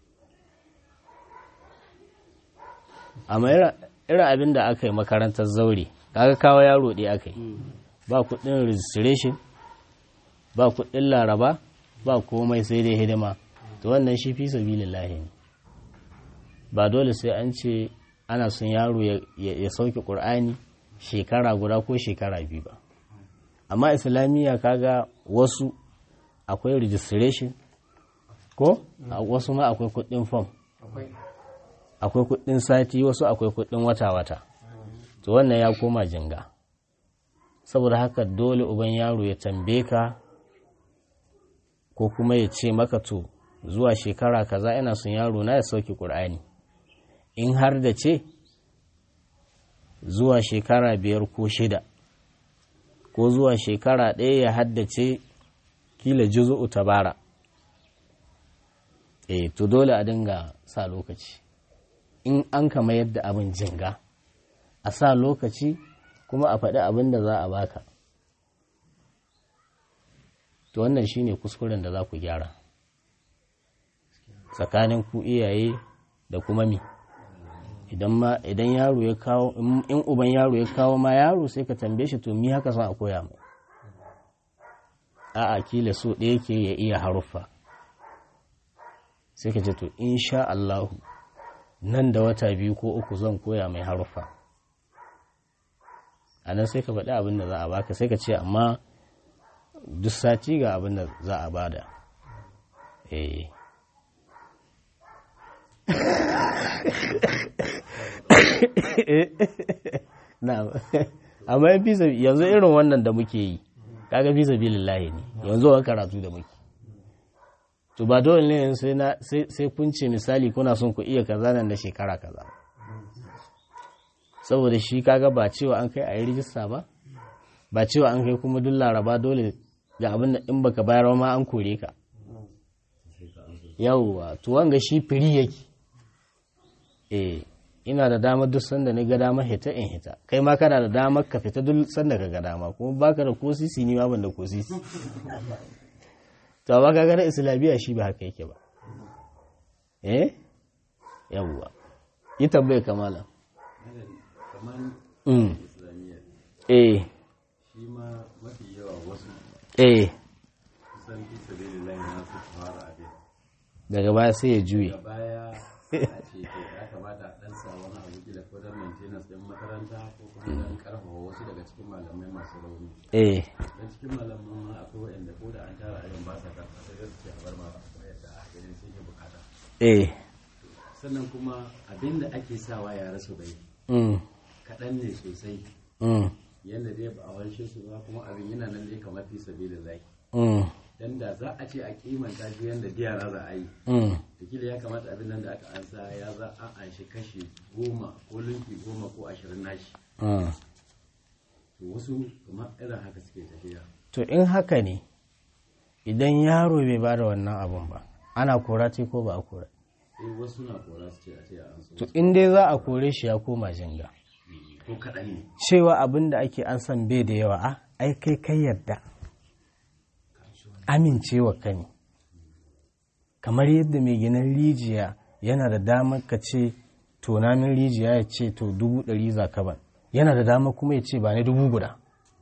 amma irin abin da aka yi makarantar zaure kaga kawo yaro ɗaya aka yi ba kuɗin registration ba kuɗin laraba ba komai sai dai hidima to wannan shi fi sabilillahi ne ba dole sai an ce ana son yaro ya sauke ƙur'ani shekara guda ko shekara biyu ba amma islamiyya kaga wasu akwai registration ko wasu ma akwai kuɗin form akwai kuɗin sati wasu akwai kuɗin wata-wata to wannan ya koma jinga saboda haka dole uban yaro ya tambaye ka ko kuma ya ce maka to zuwa shekara kaza ina son yaro na ya sauke ƙur'ani in har da ce zuwa shekara biyar ko shida ko zuwa shekara ɗaya ya haddace kila juzu'u tabara e to dole a dinga sa lokaci in an kama yadda abin jinga a sa lokaci kuma a faɗi abin da za a baka to wannan shine kuskuren da za ku gyara tsakanin ku iyaye da kuma mi idan yaro ya kawo in uban yaro ya kawo ma yaro sai ka tambaye shi to mi haka son a koya mai a'a kila so ɗaya ke ya iya haruffa sai ka ce to insha Allah nan da wata biyu ko uku zan koya mai haruffa a nan sai ka faɗi abin da za a baka sai ka ce amma duk sati ga abin da za a bada eh na amma yan fisa yanzu irin wannan da muke yi kaga fisa bilillahi ne yanzu wa karatu da muke to ba dole ne sai na sai kun ce misali kuna son ku iya kaza nan da shekara kaza saboda shi kaga ba cewa an kai a yi rijista ba ba cewa an kai kuma duk laraba dole ga abin da in baka bayar ma an kore ka yawwa to wanga shi firi yake eh ina da damar duk sanda ni ga damar hita in hita kai ma kana da damar ka fita duk sanda ka ga dama kuma baka da ko sisi ni ma ban da ko sisi to amma kaga na islamiyya shi ba haka yake ba eh yawwa yi tambaye kamala mm eh shi ma mafi yawa wasu eh kusan fi sabilillahi na su fara abin daga baya sai ya juye da baya a ce to ya kamata a ɗan sa wani abu kila ko don maintenance ɗin makaranta ko kuma don karfafa wasu daga cikin malamai masu rauni eh dan cikin malaman ma akwai waɗanda ko da an tara ayon ba sa karɓa sai da suke a bar ma yadda a ganin sun yi bukata eh sannan kuma abin da ake sawa ya rasu bai mm kaɗan ne sosai mm, yadda dai ba a wanshe su ba kuma abin yana nan dai kamar fi sabilillahi mm, dan da za a ce a kimanta shi yadda diyara za a yi mm. da kila ya kamata abin nan da aka ansa ya za a anshi kashi goma ko linki goma ko ashirin nashi mm. to wasu kamar irin haka suke tafiya to in haka ne idan yaro bai ba da wannan abun ba ana kora ce ko ba a kora sai wasu na kora su ce a ce a ansa to in dai za a kore shi ya koma jinga ko kaɗan ne cewa abin da ake an san bai da yawa a ai kai kai yarda amincewa ka ne kamar yadda mai ginin rijiya yana da damar ka ce to min rijiya ya ce to dubu ɗari za ka ban yana da damar kuma ya ce ba ne dubu guda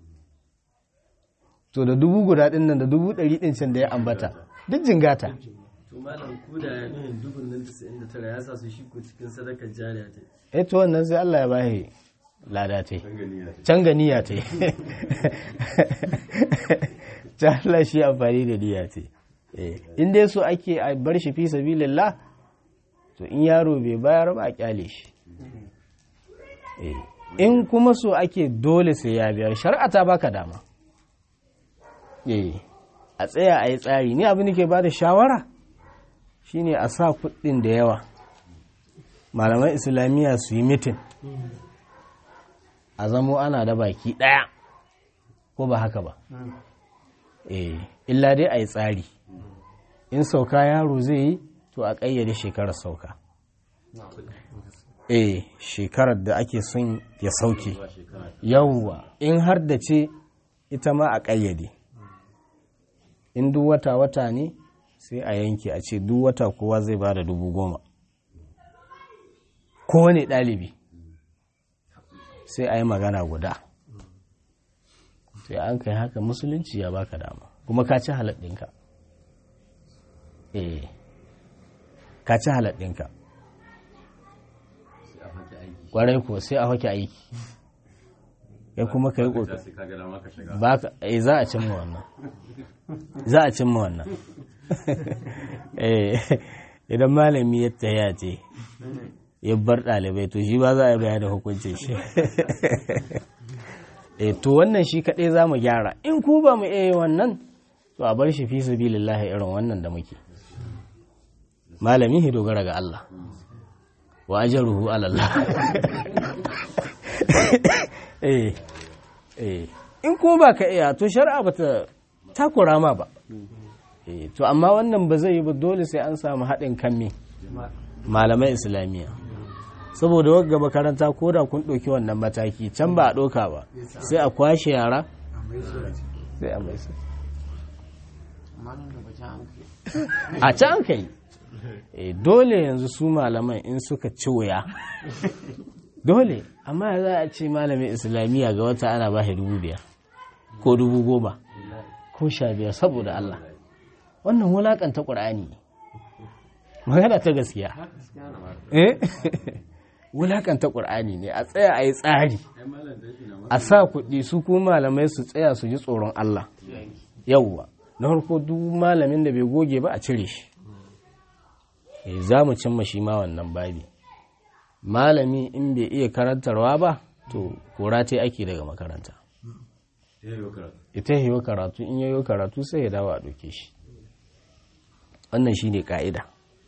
to da dubu guda ɗin nan da dubu ɗari ɗin can da ya ambata duk jingata to malam ko da ya nuhin dubun nan 99 ya sa su shi ko cikin sadakar jariya ta eh to wannan sai Allah ya bashi lada ta can ga niyya ta ta Allah shi amfani da niyya ta in dai so ake a bar shi fi sabilillah to in yaro bai bayar ba a kyale shi Eh, in kuma so ake dole sai ya biyar shari'a ta baka dama Eh, a tsaya a yi tsari ni abin da ke ba da shawara shine a sa kuɗin da yawa malaman islamiyya su yi mitin a zamo ana da baki ɗaya ko ba haka ba eh illa dai a yi tsari in sauka yaro zai yi to a ƙayyade shekarar sauka eh shekarar da ake son ya sauke yawwa in har da ce ita ma a ƙayyade in duk wata-wata ne sai a yanke a ce duk wata kowa zai ba da dubu goma kowane ɗalibi sai a yi magana guda sai an kai haka musulunci ya baka dama kuma ka ci haladdinka eh ka ci haladdinka sai a fake aiki kwarai ko sai a hake aiki ya kuma ka yi ta ƙoƙari sai ka ga dama ka shiga ba ka eh za a cimma wannan za a cimma wannan eh idan malami ya tsaya ce ya bar ɗalibai to shi ba za a bayar da hukuncin shi eh to wannan shi kaɗai za mu gyara in ku ba mu iya yi wannan to a bar shi fi sabilillahi irin wannan da muke malami ya dogara ga Allah wa ajruhu ala Allah eh eh in kuma ba ka iya to shari'a bata takura ma ba eh to amma wannan ba zai yi ba dole sai an samu haɗin kan me malamai islamiyya saboda wagga makaranta ko da kun ɗauki wannan mataki can ba a ɗauka ba sai a kwashe yara sai a mai su amma nan da bacin an kai a can an kai eh dole yanzu su malaman in suka ci wuya dole amma za a ce malamin islamiyya ga wata ana ba shi dubu biyar ko dubu goma ko sha biyar saboda Allah wannan wulakanta ƙur'ani ne magana ta gaskiya eh wulakanta ƙur'ani ne a tsaya a yi tsari a sa kuɗi su kuma malamai su tsaya su ji tsoron Allah yawwa na farko duk malamin da bai goge ba a cire shi eh za mu cimma shi ma wannan babi malami in bai iya karantarwa ba to kora ta ake daga makaranta ita yi karatu in yayo karatu sai ya dawo a ɗauke shi wannan shi ne ƙa'ida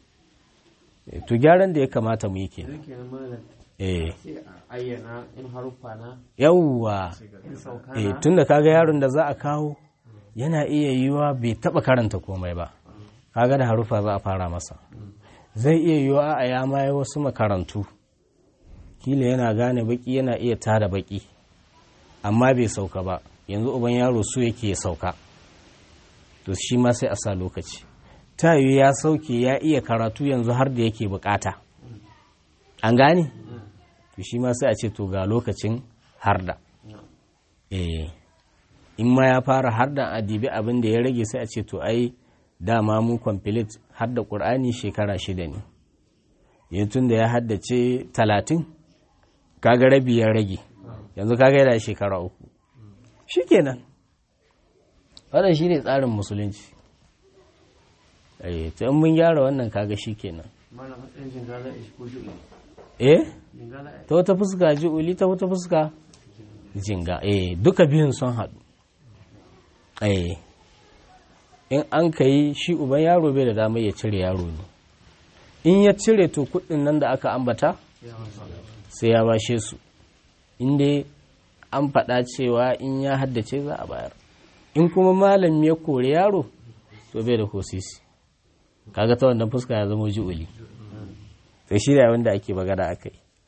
Eh, to gyaran da ya kamata mu yi ke Sai kenan malam eh sai a ayyana in haruffa na yawwa in sauka eh na tunda kaga yaron da za a kawo yana iya yiwa bai taba karanta komai ba kaga da harufa za a fara masa zai iya yiwa a ya ma wasu makarantu kila yana gane baki yana iya tada baki amma bai sauka ba yanzu uban yaro su yake ya sauka to shi ma sai a sa lokaci ta yiwu ya sauke ya iya karatu yanzu har da yake bukata an gane to shi ma sai a ce to ga lokacin harda eh in ma ya fara harda a dibi abin da ya rage sai a ce to ai dama mu complete hadda qur'ani shekara shida ne yanzu tun da ya haddace talatin kaga rabi ya rage yanzu kaga yana shekara uku shikenan wannan shine tsarin musulunci eh to in mun gyara wannan kaga shikenan malam matsayin jin gaza ishi ko juɗe eh ta wata fuska ju'uli ta wata fuska jinga eh duka biyun sun haɗu eh in an ka yi shi uban yaro bai da damar ya cire yaro ne in ya cire to kuɗin nan da aka ambata sai ya bashe su inda an faɗa cewa in ya haddace za a bayar in kuma malam ya kore yaro to bai da kosisi kaga ta wannan fuska ya zama ju'uli sai shi da wanda ake magana aka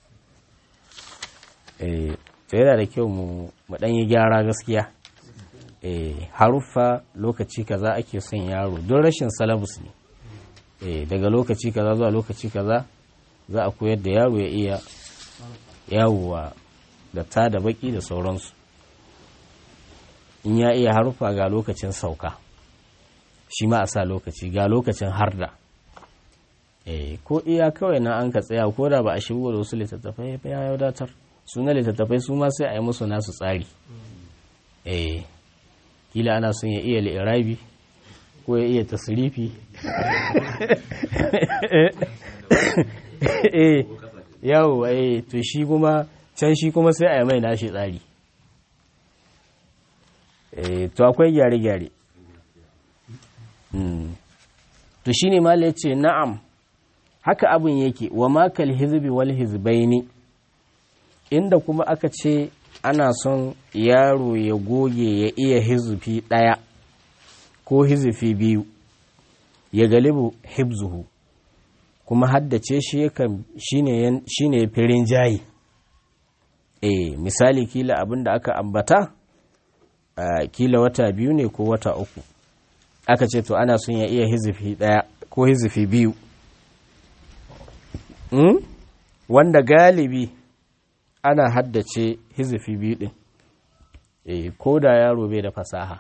yi to yana da kyau mu ɗan yi gyara gaskiya haruffa lokaci kaza ake son yaro don rashin salabus ne daga lokaci kaza zuwa lokaci kaza za a koyar da yaro ya iya yawowa da ta da baki da sauransu in ya iya haruffa ga lokacin sauka shi ma a sa lokaci ga lokacin harda ko iya kawai na an ka tsaya ko da ba a shigo da wasu littattafai ya wadatar suna littattafai su ma sai a yi musu nasu tsari eh kila ana son ya iya li'irabi ko ya iya tasirifi eh yawo eh to shi kuma can shi kuma sai a yi mai nashi tsari eh to akwai gyare-gyare to shi ne mala ce na'am haka abin yake wa makal hizbi wal hizbaini inda kuma aka ce ana son yaro ya goge ya iya hizufi ɗaya ko hizufi biyu ya galibu hibzuhu kuma haddace shi shi ne firin jayi e misali kila abin da aka ambata kila wata biyu ne ko wata uku aka ce to ana son ya iya hizufi ɗaya ko hizufi biyu wanda galibi ana haddace hizifi biyu ɗin e, ko da yaro bai da fasaha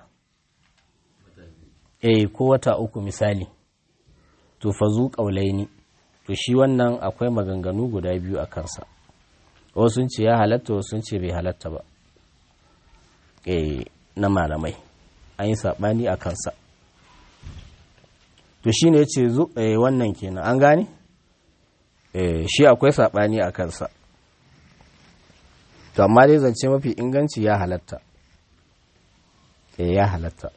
e, ko wata uku misali to fazu ƙaulaini to shi wannan akwai maganganu guda biyu a kansa wasu sun ce ya halatta wasu sun ce bai halatta ba e, na malamai an yi saɓani a kansa to shi ne ya ce wannan kenan an gane e, shi akwai saɓani a kansa to amma dai zance mafi inganci ya halatta eh ya halatta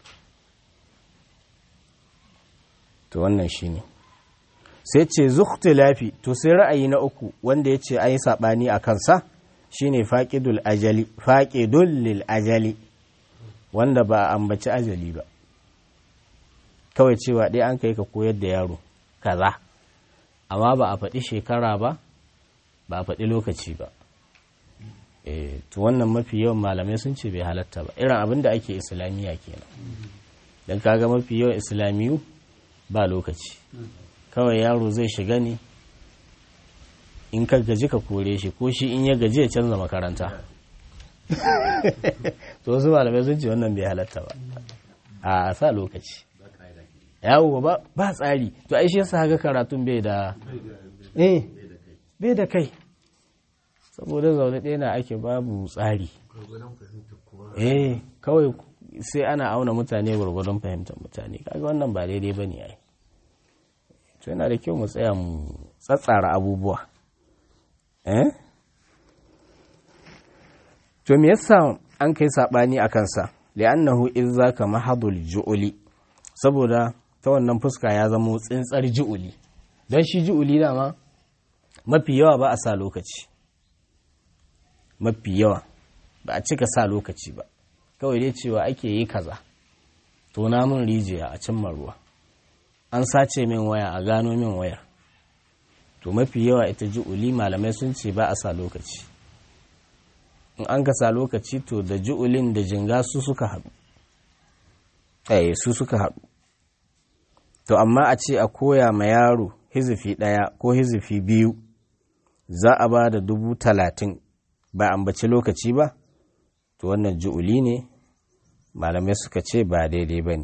to wannan shine sai ce zukhtilafi to sai ra'ayi na uku wanda yace an yi sabani a kansa shine faqidul ajali faqidul lil ajali wanda ba ambaci ajali ba kawai cewa dai an kai ka koyar da yaro kaza amma ba a faɗi shekara ba ba a faɗi lokaci ba to wannan mafi yawan malamai sun ce bai halatta ba irin abin da ake islamiyya kenan don kaga mafi yawan islamiyu ba lokaci kawai yaro zai shiga ne in ka gaji ka kore shi ko shi in ya gaji ya canza makaranta to wasu malamai sun ce wannan bai halatta ba a sa lokaci yawo ba ba tsari to ai shi yasa haka karatun bai da eh bai da kai saboda zaune ɗaya na ake babu tsari eh kawai sai ana auna mutane gwargwadon fahimtar mutane kaga wannan ba daidai ba ne ai to yana da kyau mu tsaya mu tsatsara abubuwa eh to me yasa an kai sabani a kansa li'annahu in zaka mahadul ju'uli saboda ta wannan fuska ya zama tsintsar ju'uli don shi ju'uli dama mafi yawa ba a sa lokaci mafi yawa ba a cika sa lokaci ba kawai dai cewa ake yi kaza to na min rijiya a cimma ruwa an sace min waya a gano min waya to mafi yawa ita ju'uli malamai sun ce ba a sa lokaci in an ka sa lokaci to da ju'ulin da jinga su suka haɗu eh su suka haɗu to amma a ce a koya ma yaro hizifi ɗaya ko hizifi biyu za a ba da dubu talatin ba ambaci lokaci ba to wannan ju'uli ne malamai suka ce ba daidai ba ne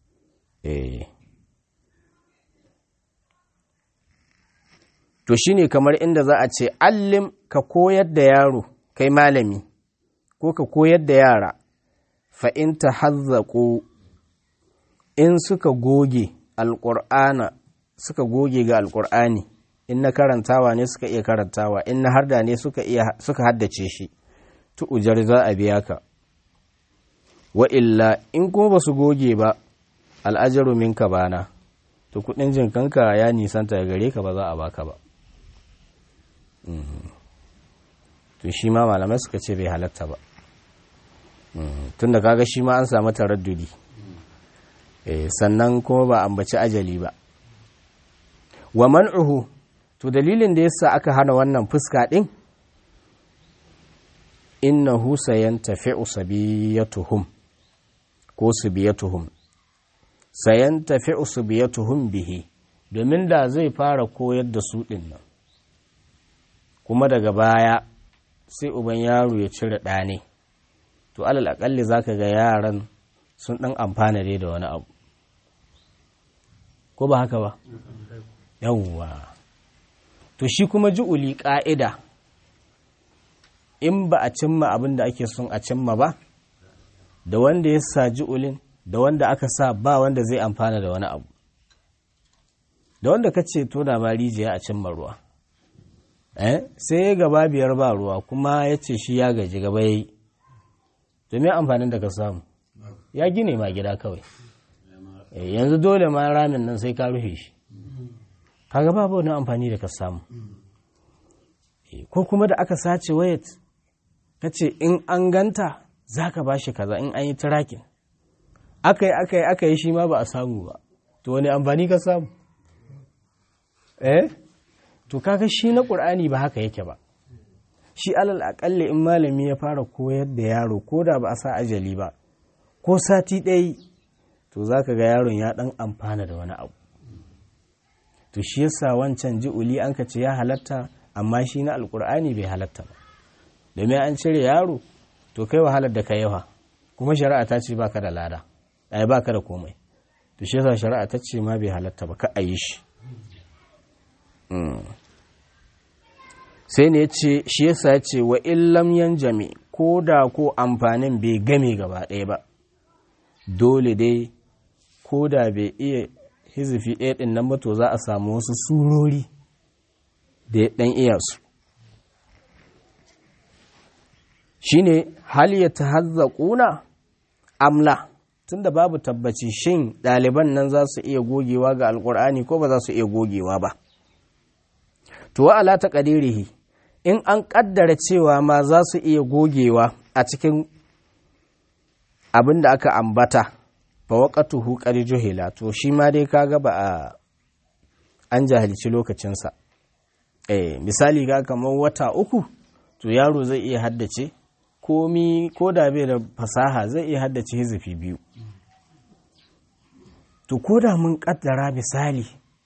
to shine kamar inda za a ce allim ka koyar da yaro kai malami ko ka koyar da yara fa'in ta hazzaƙo in suka goge alƙur'ana suka goge ga alƙur'ani in na karantawa ne suka iya karantawa in na harda ne suka iya suka haddace shi tu ujar za a biya ka wa illa in kuma ba su goge ba al'ajaru minka bana to kudin jinkanka ya nisanta gare ka ba za a baka ba to shi ma malamai suka ce bai halatta ba tun da kaga shi ma an samu taraddudi sannan kuma ba ambaci ajali ba wa man'uhu to dalilin da yasa aka hana wannan fuska din innahu sayantafi'u sabiyatuhum ko subiyatuhum sayantafi'u subiyatuhum bihi domin da zai fara koyar da su din nan kuma daga baya sai uban yaro ya cire ɗane to alal akalli zaka ga yaran sun ɗan amfana dai da wani abu ko ba haka ba yawwa to shi kuma ju'uli ƙa'ida in ba a cimma abin da ake son a cimma ba da wanda ya sa ju'ulin da wanda aka sa ba wanda zai amfana da wani abu da wanda ka ce to da ma rijiya a cimma ruwa eh sai ya gaba biyar ba ruwa kuma ya ce shi ya gaji gaba ya yi domin amfanin da ka samu ya gine ma gida kawai yanzu dole ma ramin nan sai ka rufe shi kaga babu wani amfani da ka samu ko kuma da aka sace wayat ka ce in an ganta za ka ba shi kaza in an yi tirakin aka yi aka yi aka yi shi ma ba a samu ba to wani amfani ka samu eh to kaga shi na ƙur'ani ba haka yake ba shi alal aƙalli in malami ya fara koyar da yaro ko da ba a sa ajali ba ko sati ɗaya to za ka ga yaron ya ɗan amfana da wani abu to shi yasa wancan ji'uli an ka ce ya halatta amma shi na alƙur'ani bai halatta ba domin an cire yaro to kai wahalar da ka yawa kuma shari'a ta ce baka da lada ai baka da komai to shi yasa shari'a ta ce ma bai halatta ba ka a yi shi sai ne ce shi yasa ya ce wa illam yanjami ko da ko amfanin bai game gaba ɗaya ba dole dai ko da bai iya hizifi ɗaya ɗin nan ba to za a samu wasu surori da ya ɗan iya su shine hal ya tahazzaquna amla tunda babu tabbaci shin ɗaliban nan za su iya gogewa ga alkur'ani ko ba za su iya gogewa ba to wa ala taqdirihi in an kaddara cewa ma za su iya gogewa a cikin abin da aka ambata fa waqatuhu qad juhila to shi ma dai kaga ba a an jahilci lokacinsa eh misali ga kamar wata uku to yaro zai iya haddace komi ko da bai da fasaha zai iya haddace hizifi biyu to ko da mun kaddara misali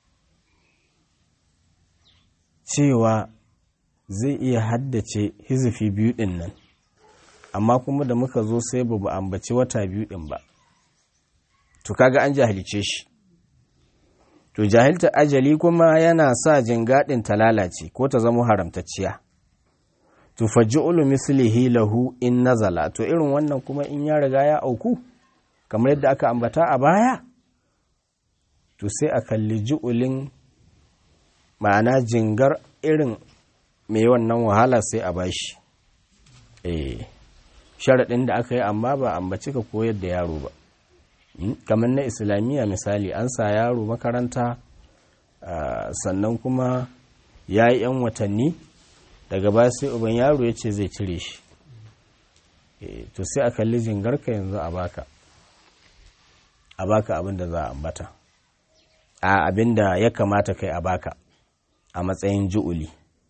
cewa zai iya haddace hizifi biyu din nan amma kuma da muka zo sai ba ambaci wata biyu din ba to kaga an jahilce shi to jahilta ajali kuma yana sa jingadin ta lalace ko ta zama haramtacciya to faj'ulu mislihi lahu in nazala to irin wannan kuma in ya riga ya auku kamar yadda aka ambata a baya to sai a kalli ju'ulin ma'ana jingar irin mai wannan wahala sai a bashi eh sharaɗin da aka yi amma ba ambaci ka koyar da yaro ba kamar na islamiyya misali an sa yaro makaranta sannan kuma ya yi 'yan watanni daga ba sai uban yaro ya ce zai cire shi to sai a kalli jingarka yanzu a baka a baka abin da za a ambata a abin da ya kamata kai a baka a matsayin ju'uli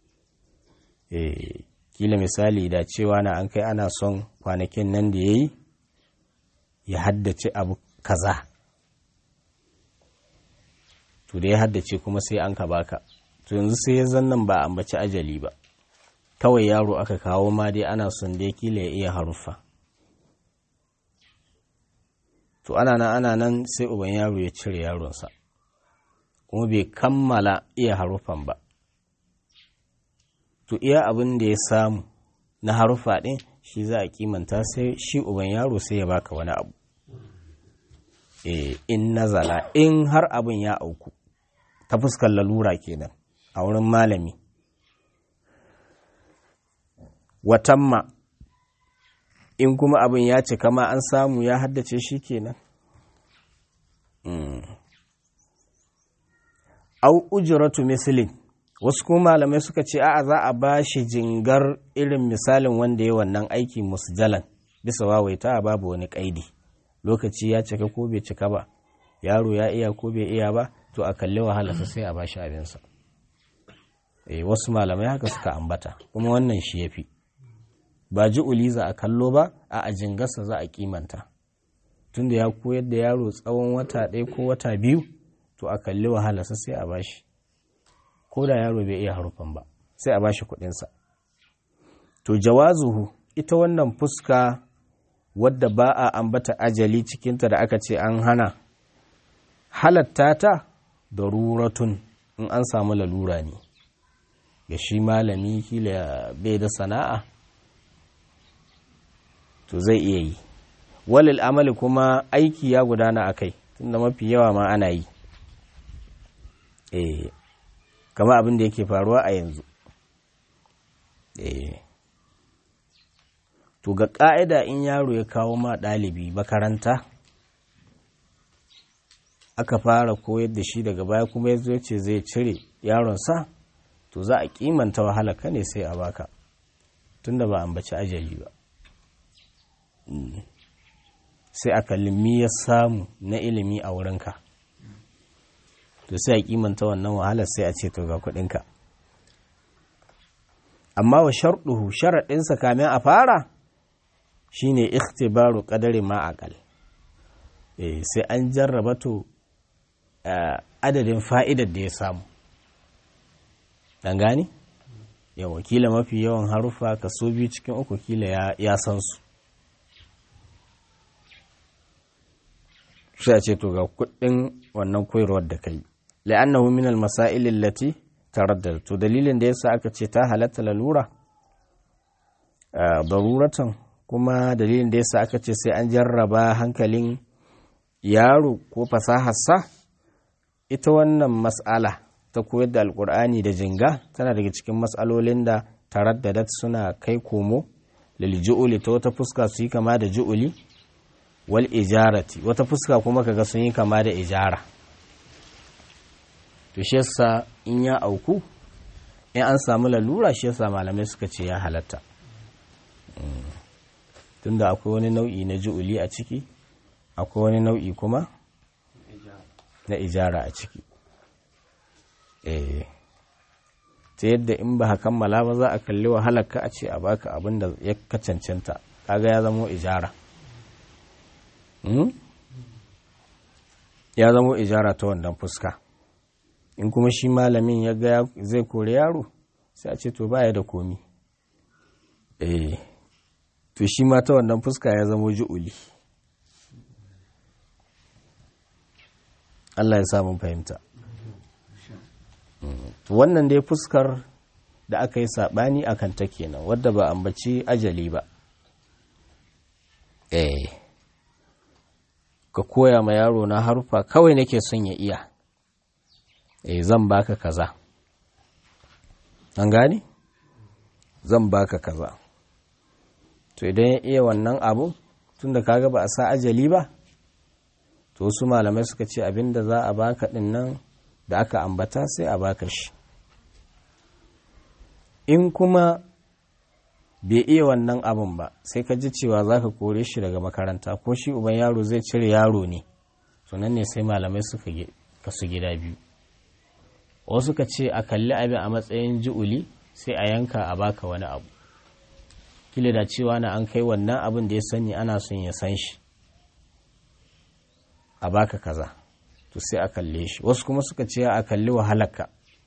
kila misali da cewa na an kai ana son kwanakin nan da ya yi ya haddace abu kaza to da ya haddace kuma sai an ka baka to yanzu sai ya zannan ba ambaci ajali ba kawai yaro aka kawo ma dai ana son dai kila ya iya haruffa to ana nan ana nan sai uban yaro ya cire yaronsa kuma bai kammala iya haruffan ba to iya abin da ya samu na haruffa ɗin shi za a kimanta sai shi uban yaro sai ya baka wani abu in nazala in har abin ya auku ta fuskar lalura kenan a wurin malami watamma in kuma abin ya cika ma an samu ya haddace shi kenan au ujratu mislin wasu kuma malamai suka ce a'a za a ba shi jingar irin misalin wanda ya wannan aiki musjalan bisa wawaita babu wani kaidi lokaci ya cika ko bai cika ba yaro ya iya ko bai iya ba to a kalli wahalarsa sai a ba shi abinsa eh wasu malamai haka suka ambata kuma wannan shi yafi ba ji uliza a kallo ba a ajingarsa za a kimanta tunda ya koyar da yaro tsawon wata ɗaya ko wata biyu to a kalli wahalarsa sai a bashi ko da yaro bai iya harufan ba sai a bashi kuɗinsa to jawazuhu ita wannan fuska wadda ba a ambata ajali cikinta da aka ce an hana halatta ta da ruratun in an samu lalura ne ga shi malami kila bai da sana'a to zai iya yi walil amali kuma aiki ya gudana a kai tunda mafi yawa ma ana yi eh kama abin da yake faruwa a yanzu eh to ga ƙa'ida in yaro ya kawo ma ɗalibi makaranta aka fara koyar da shi daga baya kuma ya zo ce zai cire yaronsa to za a kimanta wahala ka ne sai a baka tunda ba ambaci ajali ba sai a kalli ya samu na ilimi a wurinka to sai a kimanta wannan wahalar sai a ce to ga kudinka amma wa sharɗuhu sharaɗinsa kamin a fara shine ikhtibaru qadari ma aqal eh sai an jarraba to adadin fa'idar da ya samu dan gani yawa kila mafi yawan harufa kaso biyu cikin uku kila ya san su sai a ce to ga kudin wannan koyarwar da kai la'annahu min al-masail allati taraddada to dalilin da yasa aka ce ta halatta lalura daruratan kuma dalilin da yasa aka ce sai an jarraba hankalin yaro ko fasaharsa ita wannan mas'ala ta koyar da alkur'ani da jinga tana daga cikin mas'alolin da taraddadat suna kai komo lil ju'uli ta wata fuska su yi kama da ju'uli wal ijarati wata fuska kuma kaga sun yi kama da ijara to shi yasa in ya auku in an samu lalura shi yasa malamai suka ce ya halatta tunda akwai wani nau'i na ju'uli a ciki akwai wani nau'i kuma na ijara a ciki eh ta yadda in ba kammala ba za a kalli wahalarka a ce a baka abin da ya ka cancanta kaga ya zamo ijara ya zamo ijara ta wannan fuska in kuma shi malamin ya ga zai kore yaro sai a ce to baya da komi eh to shi ma ta wannan fuska ya zamo ju'uli Allah ya samu fahimta wannan dai fuskar da aka yi saɓani a kanta kenan wadda ba ambaci ajali ba eh ka koya ma yaro na harufa kawai nake son ya iya eh zan baka kaza an gane zan baka kaza to idan ya iya wannan abu tunda kaga ba a sa ajali ba to wasu malamai suka ce abinda za a baka din nan da aka ambata sai a baka shi in kuma bai iya wannan abin ba sai ka ji cewa za ka kore shi daga makaranta ko shi uban yaro zai cire yaro ne sunan ne sai malamai suka kasu gida biyu wasu ka ce a kalli abin a matsayin ji'uli sai a yanka a baka wani abu kila da cewa na an kai wannan abin da ya sani ana son ya san shi a baka kaza to sai a kalle shi wasu kuma suka ce a kalli wahalarka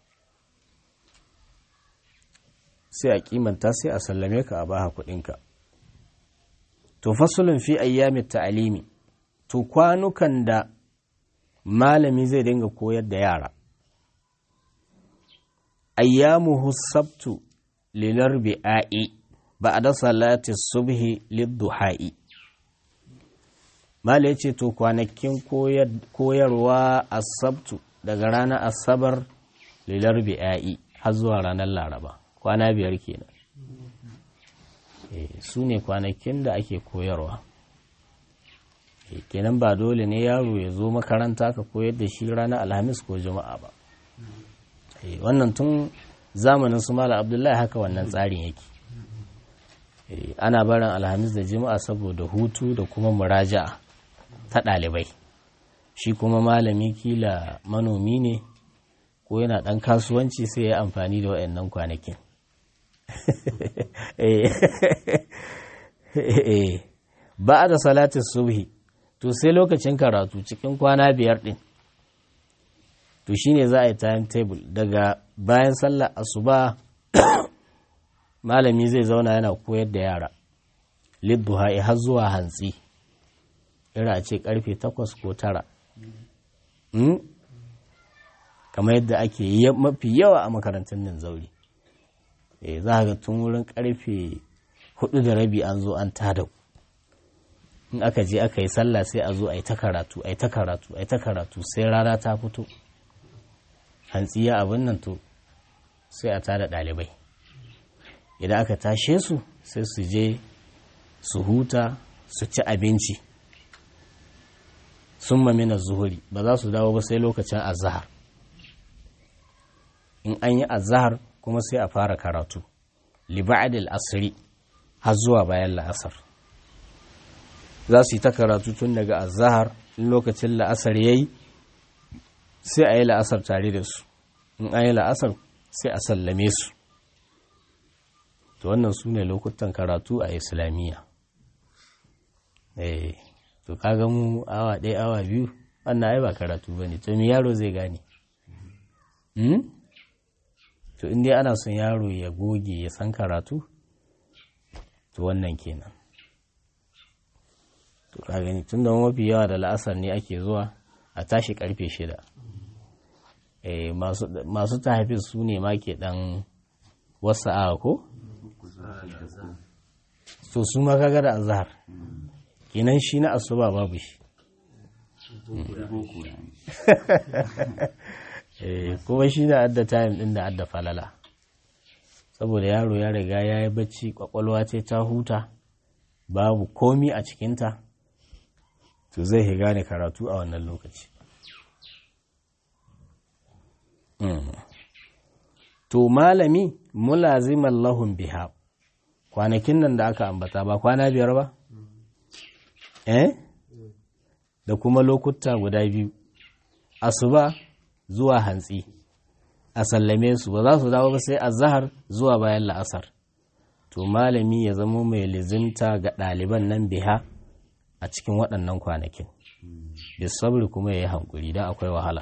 sai a kimanta sai a sallame ka a baha kudinka to fasulun fi ayyamin ta'alimi to kwanukan da malami zai dinga koyar da yara ayyamuhu sabtu lilar bi'a'i ba'da salati subhi lidduha'i mala yace to kwanakin koyarwa asabtu daga ranar asabar lilar bi'a'i har zuwa ranar laraba kwana biyar kenan su ne kwanakin da ake koyarwa kenan ba dole ne yaro ya zo makaranta ka koyar da shi ranar alhamis ko juma'a ba wannan tun zamanin su mala abdullahi haka wannan tsarin yake ana barin alhamis da juma'a saboda hutu da kuma muraja'a ta ɗalibai shi kuma malami kila manomi ne ko yana ɗan kasuwanci sai ya amfani da waɗannan kwanakin ba da salatin subhi to sai lokacin karatu cikin kwana biyar ɗin to shine za a yi timetable daga bayan sallar asuba malami zai zauna yana koyar da yara lidduha har zuwa hantsi ira ce karfe takwas ko tara kamar yadda ake mafi yawa a makarantun nan zauri za ga tun wurin karfe hudu da rabi an zo an tada in aka je aka yi sallah sai a zo a yi ta karatu a yi ta karatu a yi ta karatu sai rana ta fito hantsiya abin nan to sai a tada ɗalibai idan aka tashe su sai su je su huta su ci abinci sun mamina zuhuri ba za su dawo ba sai lokacin azahar in an yi azahar kuma sai a fara karatu liba'adil asiri har zuwa bayan la'asar za su yi ta karatu tun daga azahar in lokacin la'asar ya yi sai a yi la'asar tare da su in an yi la'asar sai a sallame su to wannan su ne lokutan karatu a islamiyya eh to kaga mu awa ɗaya awa biyu wannan ai ba karatu ba ne to mi yaro zai gane to inda ana son yaro ya goge ya san karatu to wannan kenan to ka gani tun da mafi yawa da la'asar ne ake zuwa a tashi karfe shida masu tahafis su ne ma ke dan wasu awa ko? to su ma kaga da azhar kenan shi na asuba babu shi kuma shi na adda time din da adda falala saboda yaro ya riga ya yi bacci kwakwalwa ce ta huta babu komi a cikinta to zai gane karatu a wannan lokaci to malami mulaziman lahun biha kwanakin nan da aka ambata ba kwana biyar ba eh da kuma lokuta guda biyu asuba zuwa hantsi a sallame su ba za su dawo ba sai azhar zuwa bayan la'asar to malami ya zama mai lizimta ga ɗaliban nan biha a cikin waɗannan kwanakin bisabri kuma ya yi hankuri don akwai wahala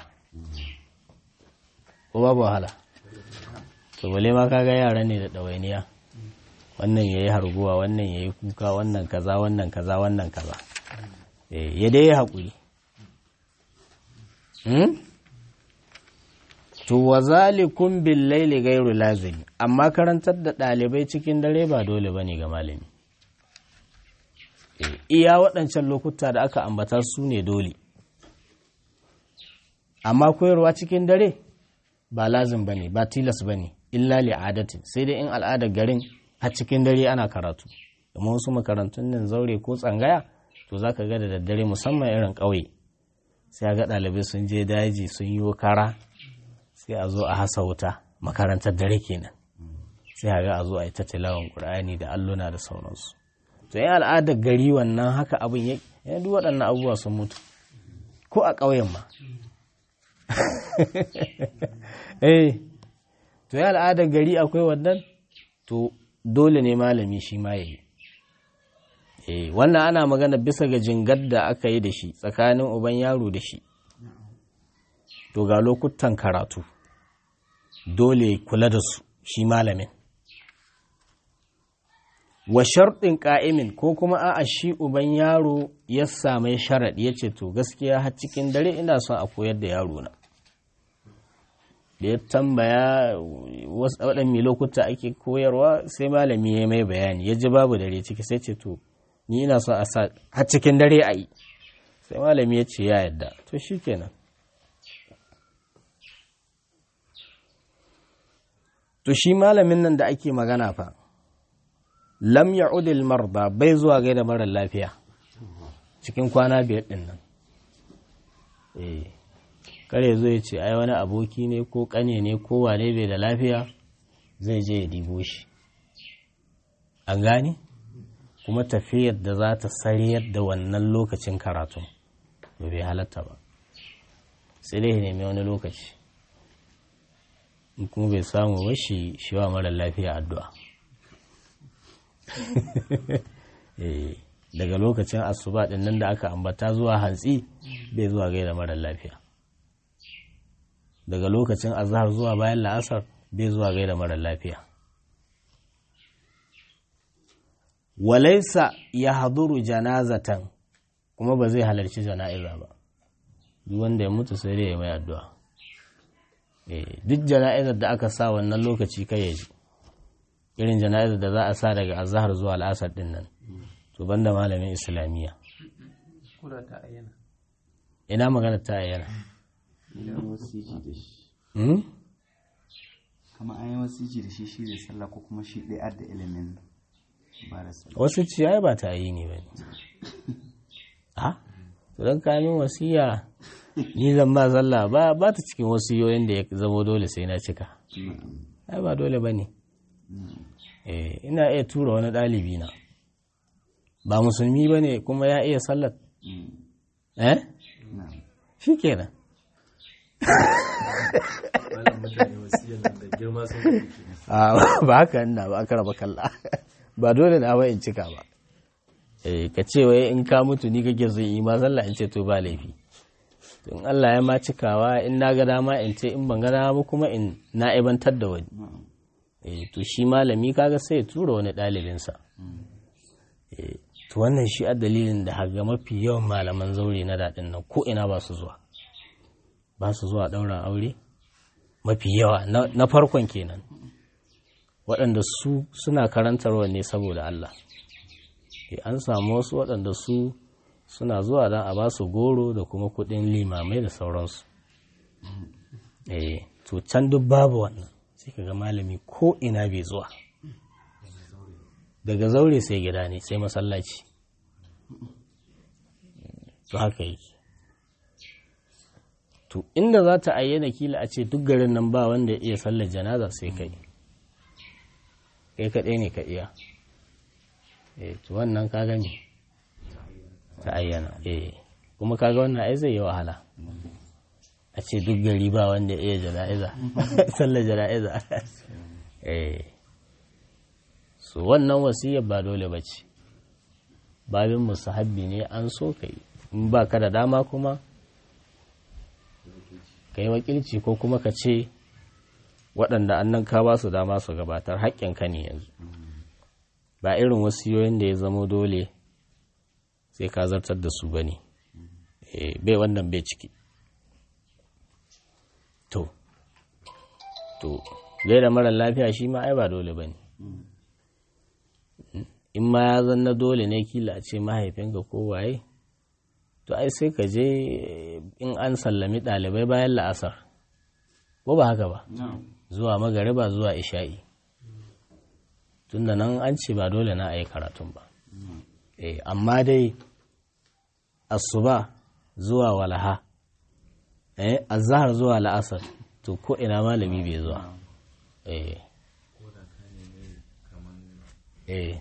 ko babu wahala to bale ma kaga yara ne da ɗawainiya wannan ya yi harguwa wannan ya yi kuka wannan kaza wannan kaza wannan kaza ya dai ya haƙuri to wa zalikun bil laili gairu lazimi amma karantar da ɗalibai cikin dare ba dole ba ne ga malami iya waɗancan lokuta da aka ambata su ne dole amma koyarwa cikin dare ba lazim ba ne ba tilas ba ne illa li'adatin sai dai in al'adar garin a cikin dare ana karatu kuma wasu makarantun nan zaure ko tsangaya to za ka ga da daddare musamman irin ƙauye sai ga ɗalibai sun je daji sun yi kara sai a zo a hasa wuta makarantar dare kenan sai a ga a zo a yi ta tilawan ƙur'ani da alluna da sauransu to yin al'adar gari wannan haka abin ya yana duk waɗannan abubuwa sun mutu ko a ƙauyen ma eh to ya al'adar gari akwai wannan to dole ne malami shi ma ya yi eh wannan ana magana bisa ga jingar da aka yi da shi tsakanin uban yaro da shi to ga lokutan karatu dole kula da su shi malamin wa sharɗin ƙa'imin ko kuma a'a shi uban yaro ya same sharaɗi ya ce to gaskiya har cikin dare ina son a koyar da yaro na da ya tambaya waɗanne lokuta ake koyarwa sai malami ya mai bayani ya ji babu dare ciki sai ce to ni ina son a sa har cikin dare a yi sai malami ya ce ya yadda to shi kenan to shi malamin nan da ake magana fa lam ya'udil marda bai zuwa gaida marar lafiya cikin kwana biyar din nan eh kare zo ya ce ai wani aboki ne ko kane ne ko wane bai da lafiya zai je ya dibo shi an gane kuma tafiyar da za ta sariyar da wannan lokacin karatu ba bai halatta ba sai dai nemi wani lokaci in kuma bai samu ba shi shi wa mara lafiya addu'a daga lokacin asuba din nan da aka ambata zuwa hantsi bai zuwa gaida mara lafiya daga lokacin azhar zuwa bayan la'asar bai zuwa gaida mara lafiya walaisa ya haduru janazatan kuma ba zai halarci jana'iza ba duk wanda ya mutu sai dai ya mai addu'a duk jana'izar da aka sa wannan lokaci kai ya ji irin jana'izar da za a sa daga azhar zuwa al'asar din nan to banda malamin islamiyya kula ta ayyana ina magana ta ayyana idan wasiji da shi kama an yi wasiji da shi shi da sallah ko kuma shi ɗaya da ilimin ba da sallah wasu ciyayi ba ta yi ne ba ne ha don kamin wasiya ni zan ba sallah ba ba ta cikin wasiyoyin da ya zama dole sai na cika ai ba dole ba ne ina iya tura wani ɗalibi na ba musulmi ba ne kuma ya iya sallar eh shi kenan malam mutane wasiyar nan da girma sun kake ba haka ina ba aka raba kalla ba dole na ba in cika ba eh ka ce wai in ka mutu ni kake so yi ma sallah in ce to ba laifi to in Allah ya ma cikawa in na ga dama in ce in ban ga dama ba kuma in na ibantar da wani eh to shi malami kaga sai ya tura wani ɗalibinsa eh to wannan shi a dalilin da haga mafi yawan malaman zaure na daɗin nan ko ina ba su zuwa ba su zuwa ɗaurin aure mafi yawa na farkon kenan waɗanda su suna karantarwa ne saboda Allah an samu wasu waɗanda su suna zuwa don a ba su goro da kuma kuɗin limamai da sauransu eh to can duk babu wannan sai ka ga malami ko ina bai zuwa daga zaure sai gida ne sai masallaci to haka yake to inda za ta ayyana kila a ce duk garin nan ba wanda ya iya sallar janaza sai kai kai kaɗai ne ka iya eh to wannan ka gani ta ayyana eh kuma kaga wannan ai zai yi wahala a ce duk gari ba wanda iya jana'iza sallar jana'iza eh so wannan wasiyar ba dole ba ce babin musahabbi ne an so ka yi in ba ka da dama kuma ka yi wakilci ko kuma ka ce waɗanda annan ka ba su dama su gabatar haƙƙinka ne yanzu ba irin wasiyoyin da ya zamo dole sai ka zartar da su ba ne bai wannan bai ciki to to gaida mara lafiya shi ma ai ba dole ba ne in ma ya zanna dole ne kila a ce mahaifinka ko waye to ai sai ka je in an sallami ɗalibai bayan la'asar ko ba haka ba zuwa magariba zuwa isha'i tunda nan an ce ba dole na a yi karatun ba amma dai asuba zuwa walaha azahar zuwa la'asar to ko ina malami bai zuwa eh eh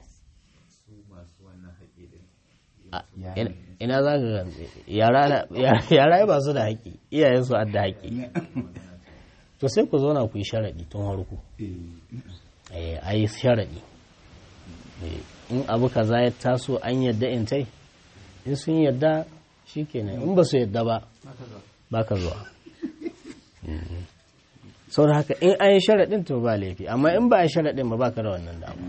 ina za ka yara ba su da haƙi iyayensu adda haƙi to sai ku zauna ku yi sharaɗi tun harku a yi sharaɗi in abu kaza ya taso an yadda in tai in sun yadda shi kenan in ba su yadda ba ba ka zuwa sau da haka in an yi sharaɗin to ba laifi amma in ba a yi sharaɗin ba ba ka da wannan dama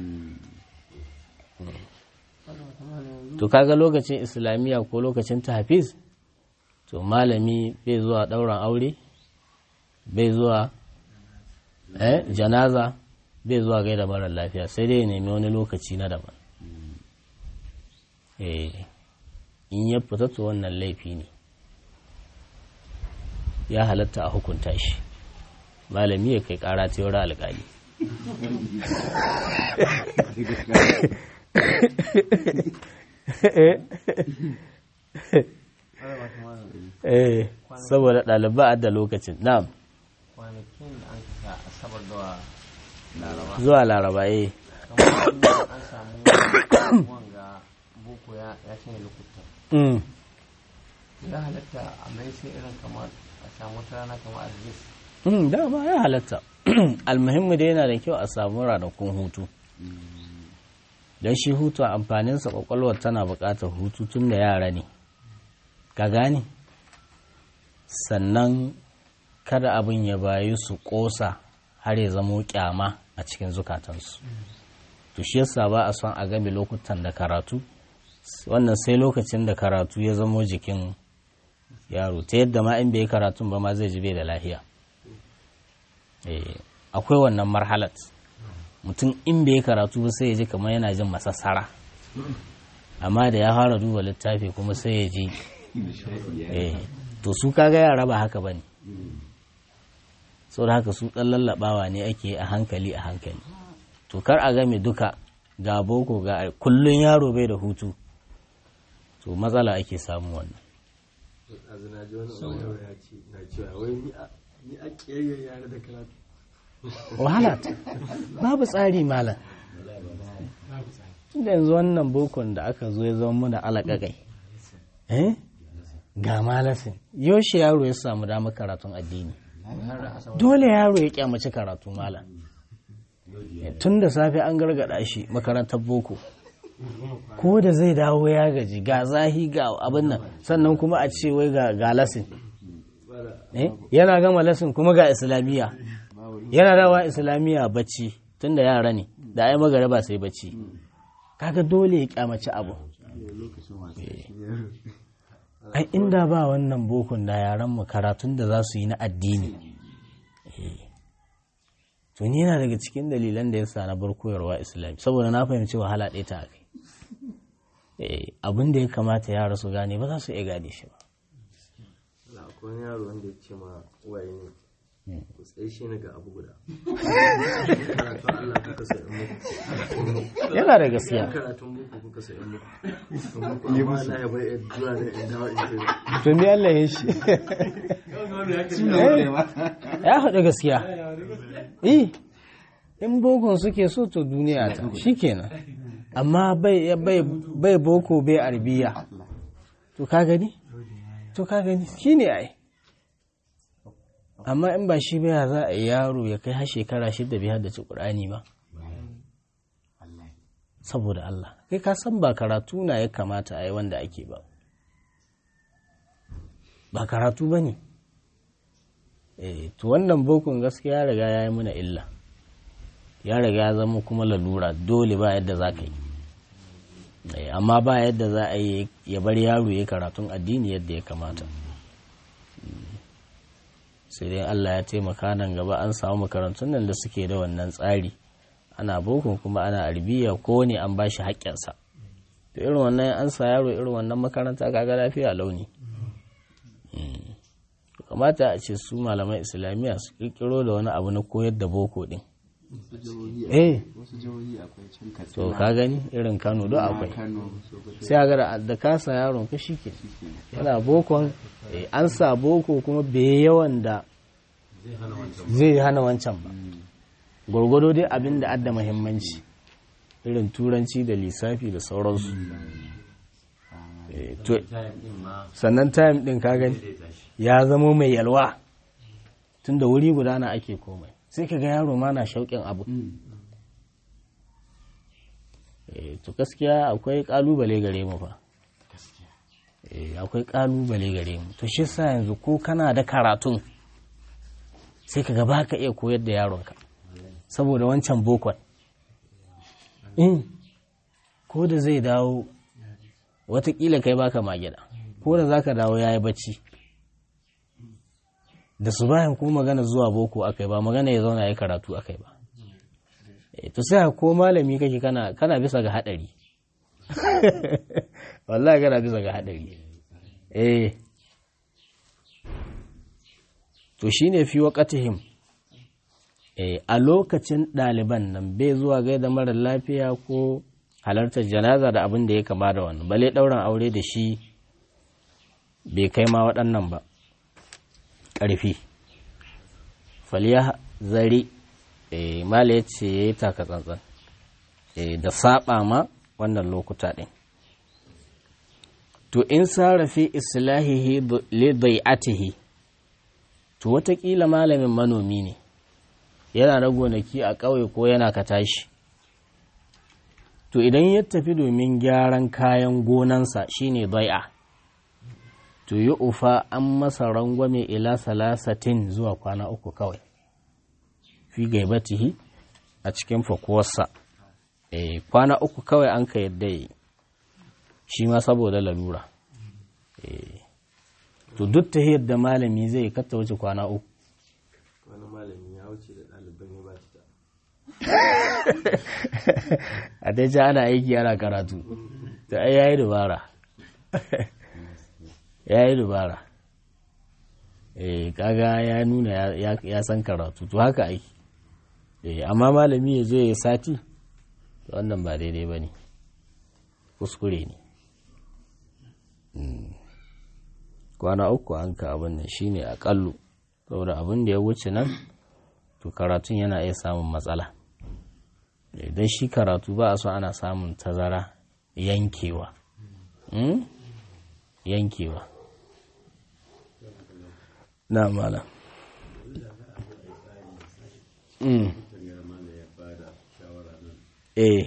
to kaga lokacin islamiyya ko lokacin tafiz to malami bai zuwa ɗauran aure bai zuwa eh janaza bai zuwa gaida marar lafiya sai dai ya nemi wani lokaci na daban eh in ya fita to wannan laifi ne ya halatta a hukunta shi malami ya kai kara ta yawar alkali eh saboda ɗaliba da lokacin na'am kwanakin da an kasa asabar da laraba zuwa laraba eh kamar an samu wanga boko ya ya cinye lokuta mm. ya halatta a mai sai irin kamar a samu wata rana kamar alhamis Mm, dama ya halatta almuhimmi dai yana da kyau a samu ranakun hutu don shi hutu a amfaninsa kwakwalwar tana buƙatar hutu tun da yara ne ka gane sannan kada abin ya bayu su ƙosa har ya zamo kyama a cikin zukatansu to shi yasa ba a son a game lokutan da karatu wannan sai lokacin da karatu ya zamo jikin yaro ta yadda ma in bai karatun ba ma zai ji bai da lahiya Eh, akwai wannan marhalat mutum in bai karatu ba sai ya ji kamar yana jin masassara amma da ya fara duba littafi kuma sai ya ji eh, to su kaga yara ba haka bane da haka su ɗan lallabawa ne ake a hankali a hankali to kar a game duka ga boko ga kullun yaro bai da hutu to matsala ake samu wannan azu na ji wani wani ya ce na cewa wai ni a ni a ƙiyayyar yare da karatu wahala ta babu tsari malam tunda yanzu wannan bokon da aka zo ya zama muna alaƙaƙai eh ga malasin yaushe yaro ya samu damar karatun addini dole yaro ya kyamaci karatu malam tun da safe an gargada shi makarantar boko ko da zai dawo ya gaji ga zahi ga abin nan sannan kuma a ce wai ga ga lasin Eh, yana gama lasin kuma ga islamiyya yana rawa islamiyya bacci tunda yara ne da ai magaraba sai bacci kaga dole ya kyamaci abu Eh. ai inda ba wannan bokun da yaran mu karatun da za su yi na addini Eh. to ni yana daga cikin dalilan da yasa na bar koyarwa islami saboda na fahimci wahala ɗaya ta kai Eh, abin da ya kamata yara su gane ba za su iya gane shi ba na akwai wani yaro wanda ya ce ma uwaye ne ku tsaye shi ne ga abu guda karatun Allah kuka sa in muku yana da gaskiya karatun muku kuka sa in muku amma Allah ya bai zuwa da in dawo in ce to me Allah ya shi ya faɗi gaskiya eh in bokon suke so to duniya ta shikenan amma bai bai bai boko bai arbiya to ka gani to ka gani shine ai amma in ba shi ba ya za a yi yaro ya kai har shekara shida bai haddace Qur'ani ba saboda Allah kai ka san ba karatu na ya kamata a yi wanda ake ba ba karatu ba ne to wannan bokon gaskiya ya riga ya yi mana illa ya riga ya zama kuma lalura dole ba yadda za ka yi Eh, amma ba yadda za a yi ya bar yaro ya karatun addini yadda ya kamata Mm. sai dai Allah ya taimaka nan gaba an samu makarantun nan da suke da wannan tsari ana bokon kuma ana arbiya ko ne an ba shi haƙƙinsa to irin wannan an sa yaro irin wannan makaranta kaga lafiya launi kamata a ce su malaman islamiyya su kirkiro da wani abu na koyar da boko din eh wasu jihohi akwai can to katsina ka gani irin kano don akwai kano sokoto sai a ga da kasa yaron ka shi ke yana bokon eh, an sa boko kuma bai yawan da zai hana wancan ba gwargwado dai abin da adda muhimmanci irin turanci da lissafi da sauransu Eh, to- sannan time din ka gani ya zamo mai yalwa tun da wuri guda na ake komai sai ka ga yaro ma na shauƙin abu Eh, to gaskiya akwai kalubale gare mu fa Eh, akwai kalubale gare mu to shi sa yanzu ko kana da karatun sai ka ga baka iya koyar da yaronka saboda wancan bokon in ko da zai dawo watakila kai baka magida ko da zaka dawo yayi bacci da su bayan ko magana zuwa boko akai ba magana ya zauna ya karatu akai ba Eh, to sai ko malami kake kana kana bisa ga hadari wallahi kana bisa ga hadari eh to shine fi waqatihim a lokacin ɗaliban nan bai zuwa gaida marar lafiya ko halartar janaza da abin da ya kama da wannan bale ɗauran aure da shi bai kai ma waɗannan ba ƙarfi faliya zari mala ya ce ya yi taka tsantsan da saba ma wannan lokuta ɗin to in sarrafi islahihi li dai'atihi to watakila malamin manomi ne yana da gonaki a ƙauye ko yana ka tashi to idan ya tafi domin gyaran kayan gonansa shine dai'a to yi ufa an masa rangwame ila salasatin zuwa kwana uku kawai fi gaibatihi a cikin fakuwarsa e, kwana uku kawai an ka yadda yi shi ma saboda lalura e, to duk ta yadda malami zai katta wuce kwana uku wani malami ya wuce da ɗaliban ya ba ta a dai ji ana aiki ana karatu to ai yayi dubara yayi dubara eh kaga ya nuna ya san karatu to haka aiki eh amma malami ya zo ya sati wannan ba daidai bane kuskure ne kwana uku an ka abin nan shine akallu saboda abin da ya wuce nan to karatun yana iya samun matsala idan shi karatu ba a so ana samun tazara yankewa yankewa na mala eh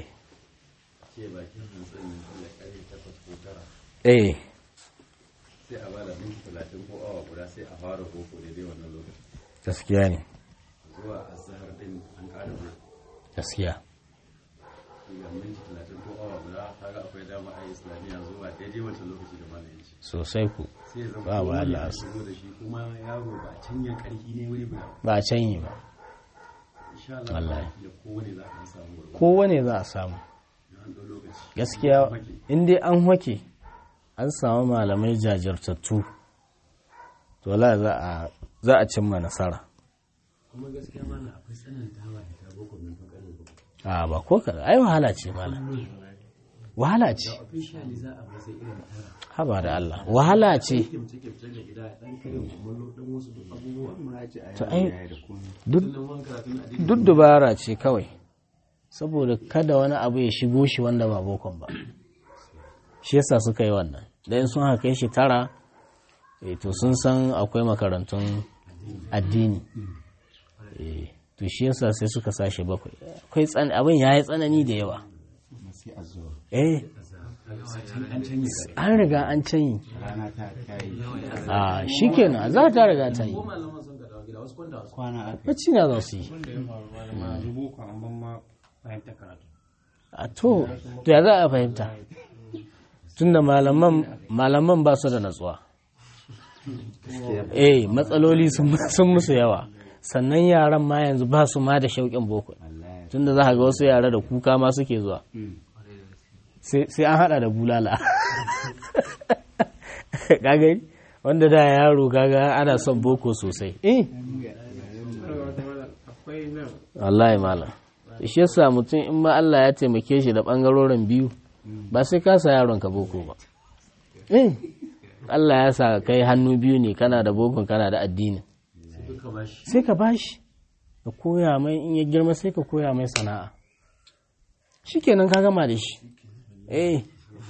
eh sai a bada minti talatin ko awa guda sai a fara koko daidai wannan lokaci gaskiya ne zuwa azhar din an ƙara gaskiya ga minti talatin ko awa guda kaga akwai dama a islamiyya zuwa daidai wancan lokaci da malamin shi sosai ku sai ya zama Ba wa kowane Allah ya asu. shigo da shi kuma yaro ba a canya karfi ne wani ba ba a canyi ba insha Allah Wallahi. da kowane za a samu gurbi kowane za a samu an ɗau lokaci gaskiya in dai an hake an samu malamai jajirtattu to la za a za a cimma nasara kuma gaskiya mana akwai tsanantawa da ta boko min fakare ba a ba ko ka ai wahala ce malam wahala ce officially za a masa irin tara haba da Allah wahala ce kimce kimce da gida dan kare kumallo dan wasu duk abubuwa muraji a To yaro ai- ya yi da komai duk sannan wanka tun a duk dubara ce kawai saboda kada wani abu ya shigo shi wanda ba bokon ba shi yasa suka yi wannan da in sun haka kai shi tara eh, to sun san akwai makarantun addini Eh, to shi yasa sai suka sashi bakwai akwai tsan abin ya yi tsanani da yawa kuma sai a zuwa eh an canye an riga an canyi rana ta ta yi a shikenan za ta riga ta yi malaman sun ka dawo gida wasu kwanda wasu kwana aka yi bacci na za su yi wanda ya faru ba da ma zubo ko an ban ma fahimta karatu a to to ya za a fahimta tunda malaman malaman ba su da natsuwa eh matsaloli sun sun musu yawa sannan yaran ma yanzu ba su ma da shauƙin boko wallahi tunda za ka ga wasu yara da kuka ma suke zuwa sai sai an hada da bulala kaga wanda da yaro kaga ana son boko sosai eh akwai nan wallahi malam shi yasa mutum in ma Allah ya taimake shi da bangarorin biyu ba sai ka sa yaron ka boko ba eh Allah ya sa kai hannu biyu ne kana da bokon kana da addini duka ba shi sai ka bashi ka koya mai in ya girma sai ka koya mai sana'a shikenan ka gama da shi eh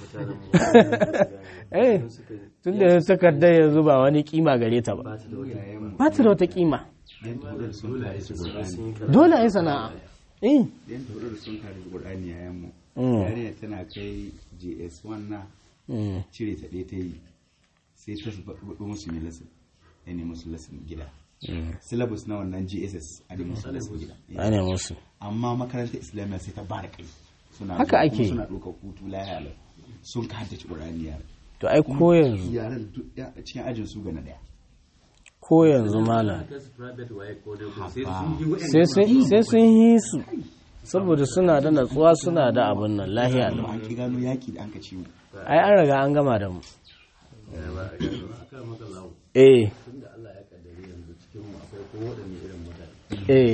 eh tun da takardar yanzu ba wani kima gare ta ba ba ta da wata kima yan tudar sun kare su qur'ani dole a yi sana'a eh yan tudar sun kare su qur'ani yayan mu Mm. yarinya tana kai JS1 na Mm. cire ta ɗaya ta yi sai ta faɗo musu ne lesson ya ne musu lesson gida syllabus na wannan GSS a ne musu lesson gida ana musu amma makarantar islamiyya sai ta ba da kai suna Haka zuwa ake kuma yi. suna ɗaukar hutu lahiya lau sun ka haddace ƙur'ani yara to ai ko yanzu yaran duk ya- cikin ajin su ga na ɗaya ko yanzu malam ta su private waye ko dai ko Haba. sai sun yi wa'in sai sun sai sun yi su saboda suna da natsuwa suna da abin nan lahiya amma lau an ki gano yaƙi da an ka ciwo ai an riga an gama da mu aka maka lawo eh tunda Allah ya kaddare yanzu cikin mu akwai ko wadanne irin mutane eh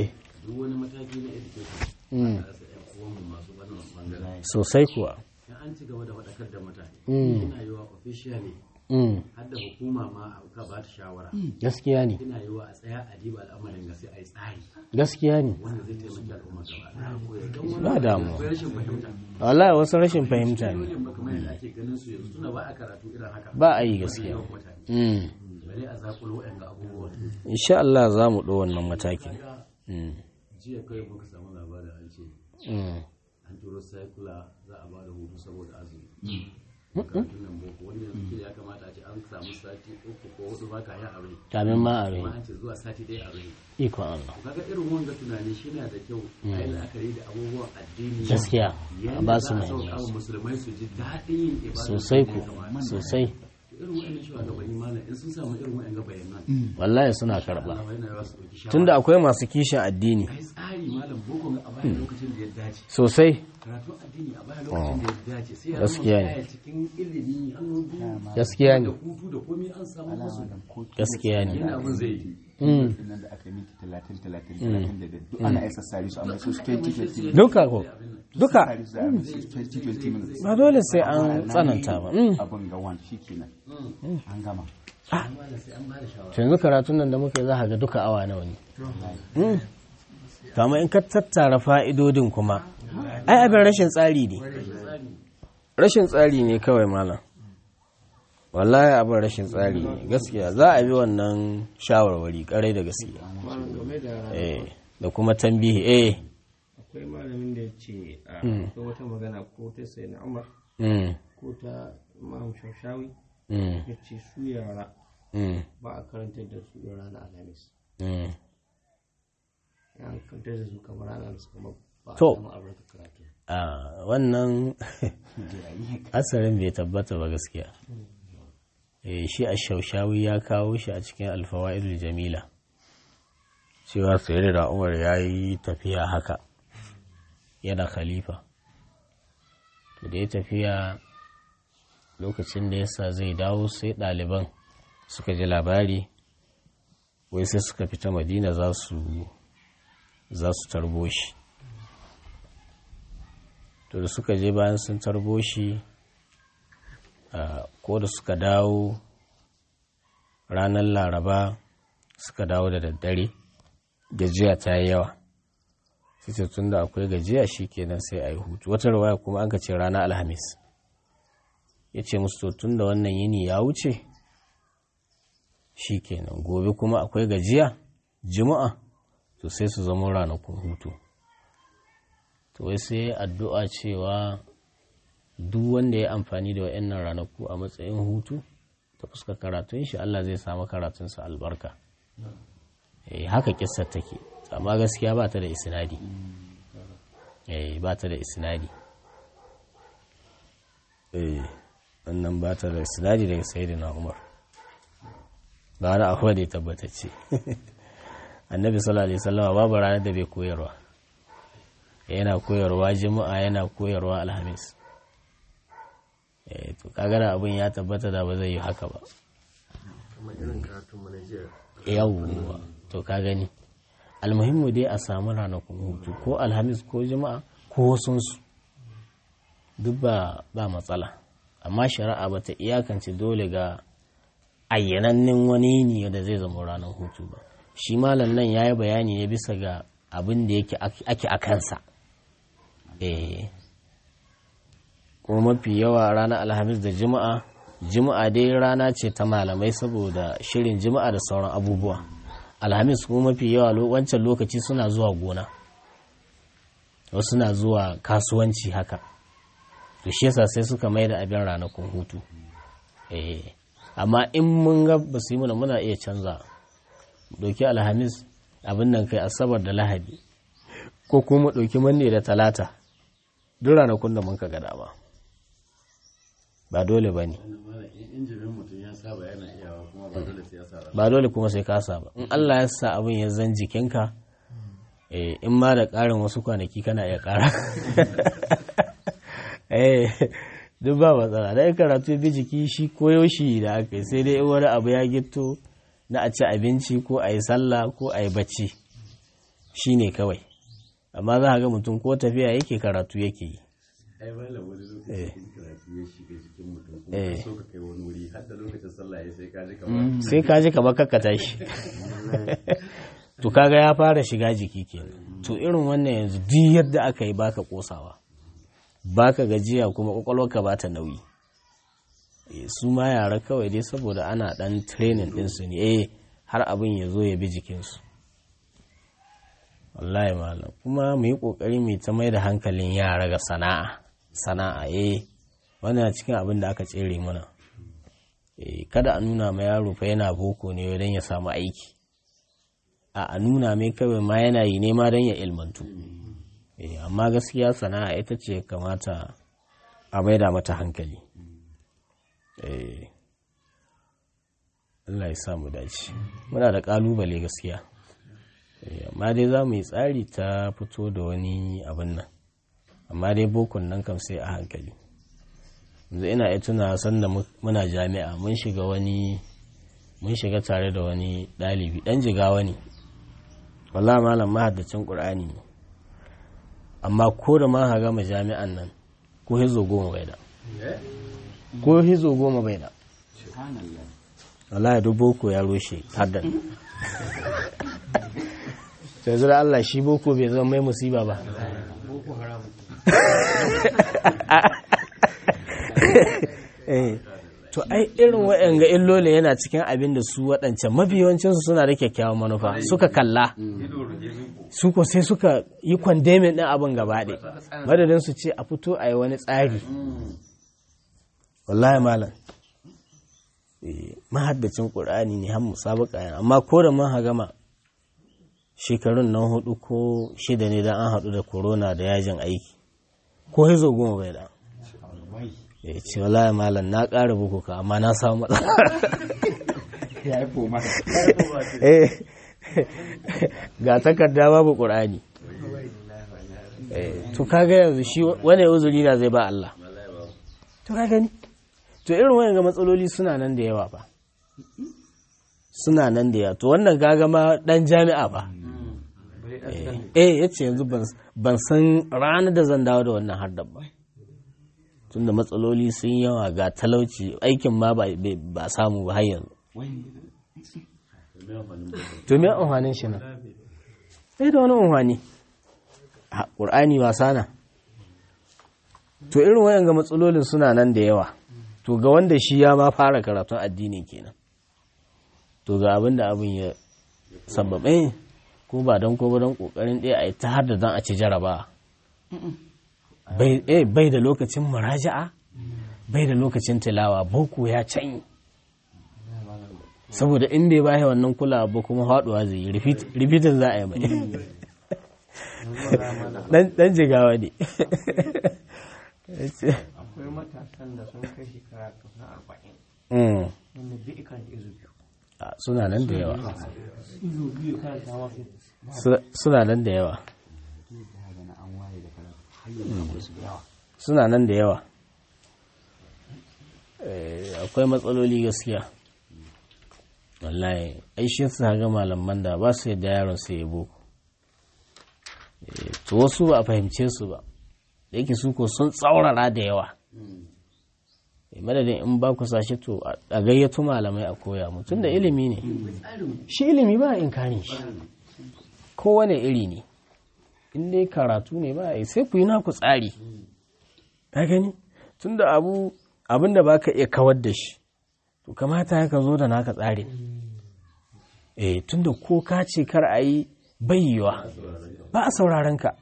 duk wani mataki na education a rasa yan uwanmu masu wannan bangaren sosai kuwa in an ci gaba da faɗakar da mutane Mm. yana yiwa officially Mm, har da hukuma ma ka ba ta shawara gaskiya ne yana yiwa a tsaya a diba al'amarin ga sai a yi tsari gaskiya ne wanda zai taimaki al'umma gaba ɗaya ko ya don Ba wani damuwa. akwai rashin fahimta wallahi wasu rashin fahimta ne dole ba kamar yadda ake ganin su yanzu tuna ba a karatu irin haka ba a yi Wajen gaskiya yawan mutane Mm, bare a zakulo waɗanda abubuwa insha Allah za mu ɗo wannan matakin Mm, jiya kawai muka samu labarin an ce mm. an turo cycler za a ba da hutu saboda azumi makarantun nan boko wanda yanzu kila ya kamata a ce an samu sati uku ko hudu ba ka yi a rai kamin ma a rai kuma an ce zuwa sati ɗaya a rai ikon Allah kaga irin wanga tunani shi na da kyau a yi la'akari da abubuwan addini gaskiya a yadda ba za su a sauƙa wa muhimmanci musulmai su ji daɗin yin ibada sosai da ku ya kamata. sosai irin wa'annan shugabanni malam in sun samu irin wa'annan bayanan wallahi suna karɓa Allah yana yawa su ɗauki shawara tunda akwai masu kishin addini ai tsari malam boko a bayan lokacin da ya dace sosai karatun addini a bayan lokacin da ya dace sai ya Gaskiya zama ne. kaya cikin ilimi hannu biyu gaskiya da ne hutu da komai an samu musu gaskiya ne yana abin zai yi Mm. nan da aka yi minti talatin talatin talatin da duk ana isa sari su amma su 2020 duka ko duka sari su a mai su 2020 minutes ba dole sai an tsananta ba Mm. abin ga wan shi kenan an gama malam sai an ba da shawara to yanzu karatun nan da muka yi za ka ga duka awa nawa ne Mm. to amma in ka tattara fa'idodin kuma ai abin rashin tsari ne rashin tsari ne kawai malam wallahi abin rashin tsari ne gaskiya za a bi wannan shawarwari karai da gaskiya malam game da eh da kuma tambihi eh akwai malamin da ya ce a akwai wata magana ko ta sai na umar mm ko ta imam shashawi mm ya ce su yara mm ba a karantar da su yin ranar alhamis mm ya karantar da su kamar ranar alhamis kamar ba a To. samu albarkar karatu a wannan asarin bai tabbata ba gaskiya eh shi a shaushawi ya kawo shi a cikin alfawa'idul jamila cewa sai da umar ya yi tafiya haka yana khalifa to da ya tafiya lokacin da yasa zai dawo sai ɗaliban suka ji labari wai sai suka fita madina za su za su tarbo shi to da suka je bayan sun tarbo shi ah, ko da suka dawo ranar laraba suka dawo da daddare gajiya ta yi yawa sai tun da akwai gajiya shi kenan sai a yi hutu wata rawaya kuma an ka ce ranar alhamis ya ce musu to tun da wannan yini ya wuce shi kenan gobe kuma akwai gajiya juma'a to sai su zama ranakun hutu to wai sai addu'a cewa duk wanda ya amfani da wa'annan ranaku a matsayin hutu ta fuska karatun shi Allah zai samu karatunsa albarka eh haka kissar take amma gaskiya ba ta da isnadi eh ba ta da isnadi eh wannan ba ta da isnadi daga sayyidina Umar ba wani akwai da ya tabbatacce annabi sallallahu alaihi wasallam babu ranar da bai koyarwa yana koyarwa juma'a yana koyarwa alhamis eh to kaga da abin ya tabbata da ba zai yi haka ba kamar irin karatun mu na jiya yawwa to ka gani almuhimmu dai a samu ranakun hutu ko alhamis ko juma'a ko wasunsu duk ba ba matsala amma shari'a ba ta iyakance dole ga ayyanannen wani ne da zai zama ranar hutu ba shi malam nan ya yi bayani ne bisa ga abin da yake ake a kansa eh kuma mafi yawa ranar alhamis da juma'a juma'a dai rana ce ta malamai saboda shirin juma'a da sauran abubuwa alhamis kuma mafi yawa lo- wancan lokaci suna zuwa gona wasu suna zuwa kasuwanci haka to shi yasa sai suka mai da abin ranakun hutu eh amma in mun ga ba su yi muna muna iya canza ɗauki alhamis abin nan kai asabar da lahadi ko kuma ɗauki manne da talata duk ranakun da mun ka gada ba ba dole ba ne malam in injimin mutum ya saba yana iyawa kuma ba dole sai ya sa rana ba dole kuma sai ka saba in Allah ya sa abin ya zan jikinka eh, in ma da ƙarin wasu kwanaki kana iya ƙara eh duk ba matsala da karatu bi jiki shi koyo shi da aka yi sai dai in wani abu ya gito na a ci abinci ko a yi sallah ko a yi bacci shi ne kawai amma za a ga mutum ko tafiya yake karatu yake yi ai malam wani lokacin karatu ya shiga jikin mutum kuma Eh. ka so ka kai wani wuri har da lokacin sallah ya sai ka ji kamar sai ka ji kamar kakka tashi to kaga ya fara shiga jiki kenan to irin wannan yanzu duk yadda aka yi baka kosawa baka gajiya kuma kwakwalwarka ba ta nauyi Eh, su ma yara kawai dai saboda ana dan training ɗinsu ne eh har abin ya zo ya bi jikinsu wallahi malam kuma mu yi ƙoƙari mu ta mai da hankalin yara ga sana'a sana'a eh wannan cikin abin da aka tsere mana Eh, kada a nuna ma yaro fa yana boko ne don ya samu aiki a a nuna mai kawai ma yana yi nema don ya ilmantu Eh, amma gaskiya sana'a ita ce kamata a maida mata hankali Eh, Allah ya samu dace muna da kalubale gaskiya Eh, amma dai za mu yi tsari ta fito da wani abin nan amma dai bokon nan kam sai a hankali yanzu ina iya tuna sanda mu- muna jami'a mun shiga wani mun shiga tare da wani ɗalibi ɗan jigawa ne wallah malam mahaddacin ƙur'ani ne amma ko da ma ha gama jami'an nan ko hizo goma bai da ko hizo goma bai da wallahi duk boko ya rushe haddan sai zura Allah shi boko bai zama mai musiba ba Eh, to ai irin waɗanga illoli yana cikin abin da su waɗancan mabiyawancinsu suna da kyakkyawan manufa suka kalla su ko sai suka yi kwandemin ɗin abin gaba ɗaya madadin su ce a fito a yi wani tsari wallahi malam eh, mahaddacin ƙur'ani ne har musabaka yana amma ko da mun gama shekarun nan hudu ko shida ne dan an haɗu da corona da yajin aiki ko hizo goma bai da ya ce wallahi malam na ƙara buku ka amma na samu matsala ya yi foma Eh, ga takarda babu ƙur'ani Eh, to kaga yanzu shi wani uzuri na zai ba Allah to ka gani to irin wayan ga matsaloli suna nan da yawa ba suna nan da yawa to wannan kaga ma dan jami'a ba eh ya ce yanzu ban- ban san ranar da zan dawo da wannan hardar ba tunda matsaloli sun yawa ga talauci aikin ma ba ba samu ba har yanzu to me amfanin shi nan sai da wani amfani a ƙur'ani wasa na to irin wayan ga matsalolin suna nan da yawa to ga wanda shi ya ma fara karatun addini kenan to ga abin da abin ya sababe ko ba don ko ba don kokarin ɗaya a yi ta har da don a ci jaraba bai eh, bai da lokacin muraja'a bai da lokacin tilawa boko ya canyi saboda in bai bashi wannan kulawa ba kuma haɗuwa zai yi rifitin za a yi mai Dan- dan jigawa ne akwai matasan da sun kai shekara kusan arba'in Mm. wanda duk ikan izu biyu Ah, suna nan da yawa izu biyu kan tawa su Su- suna nan da yawa suna nan da yawa Eh, akwai matsaloli gaskiya wallahi aishin su ga malaman da ba su yadda yaron su ya boko Eh, to wasu ba a fahimce su ba da yake su ko sun tsaurara da yawa Eh, madadin in ba ku sashe to a a gayyato malamai a koya mutum da ilimi ne shi ilimi ba in kare shi kowane iri ne in dai karatu ne ba a yi sai ku yi naku tsari ka gani tunda abu abin da ba ka iya kawar da shi to kamata ya ka zo da naka tsarin eh tunda ko ka ce kar a yi bayyawa ba a sauraron ka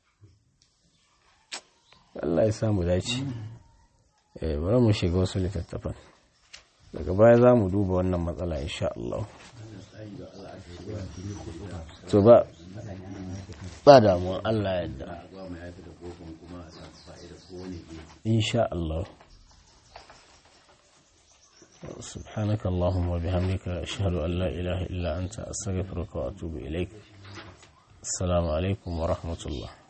Allah ya samu dace eh bari mu shiga wasu littattafan daga baya za mu duba wannan matsala insha Allah to ba ba damuwa Allah yadda insha Allah سبحانك اللهم وبحمدك أشهد أن لا إله إلا أنت أستغفرك وأتوب إليك السلام عليكم ورحمة الله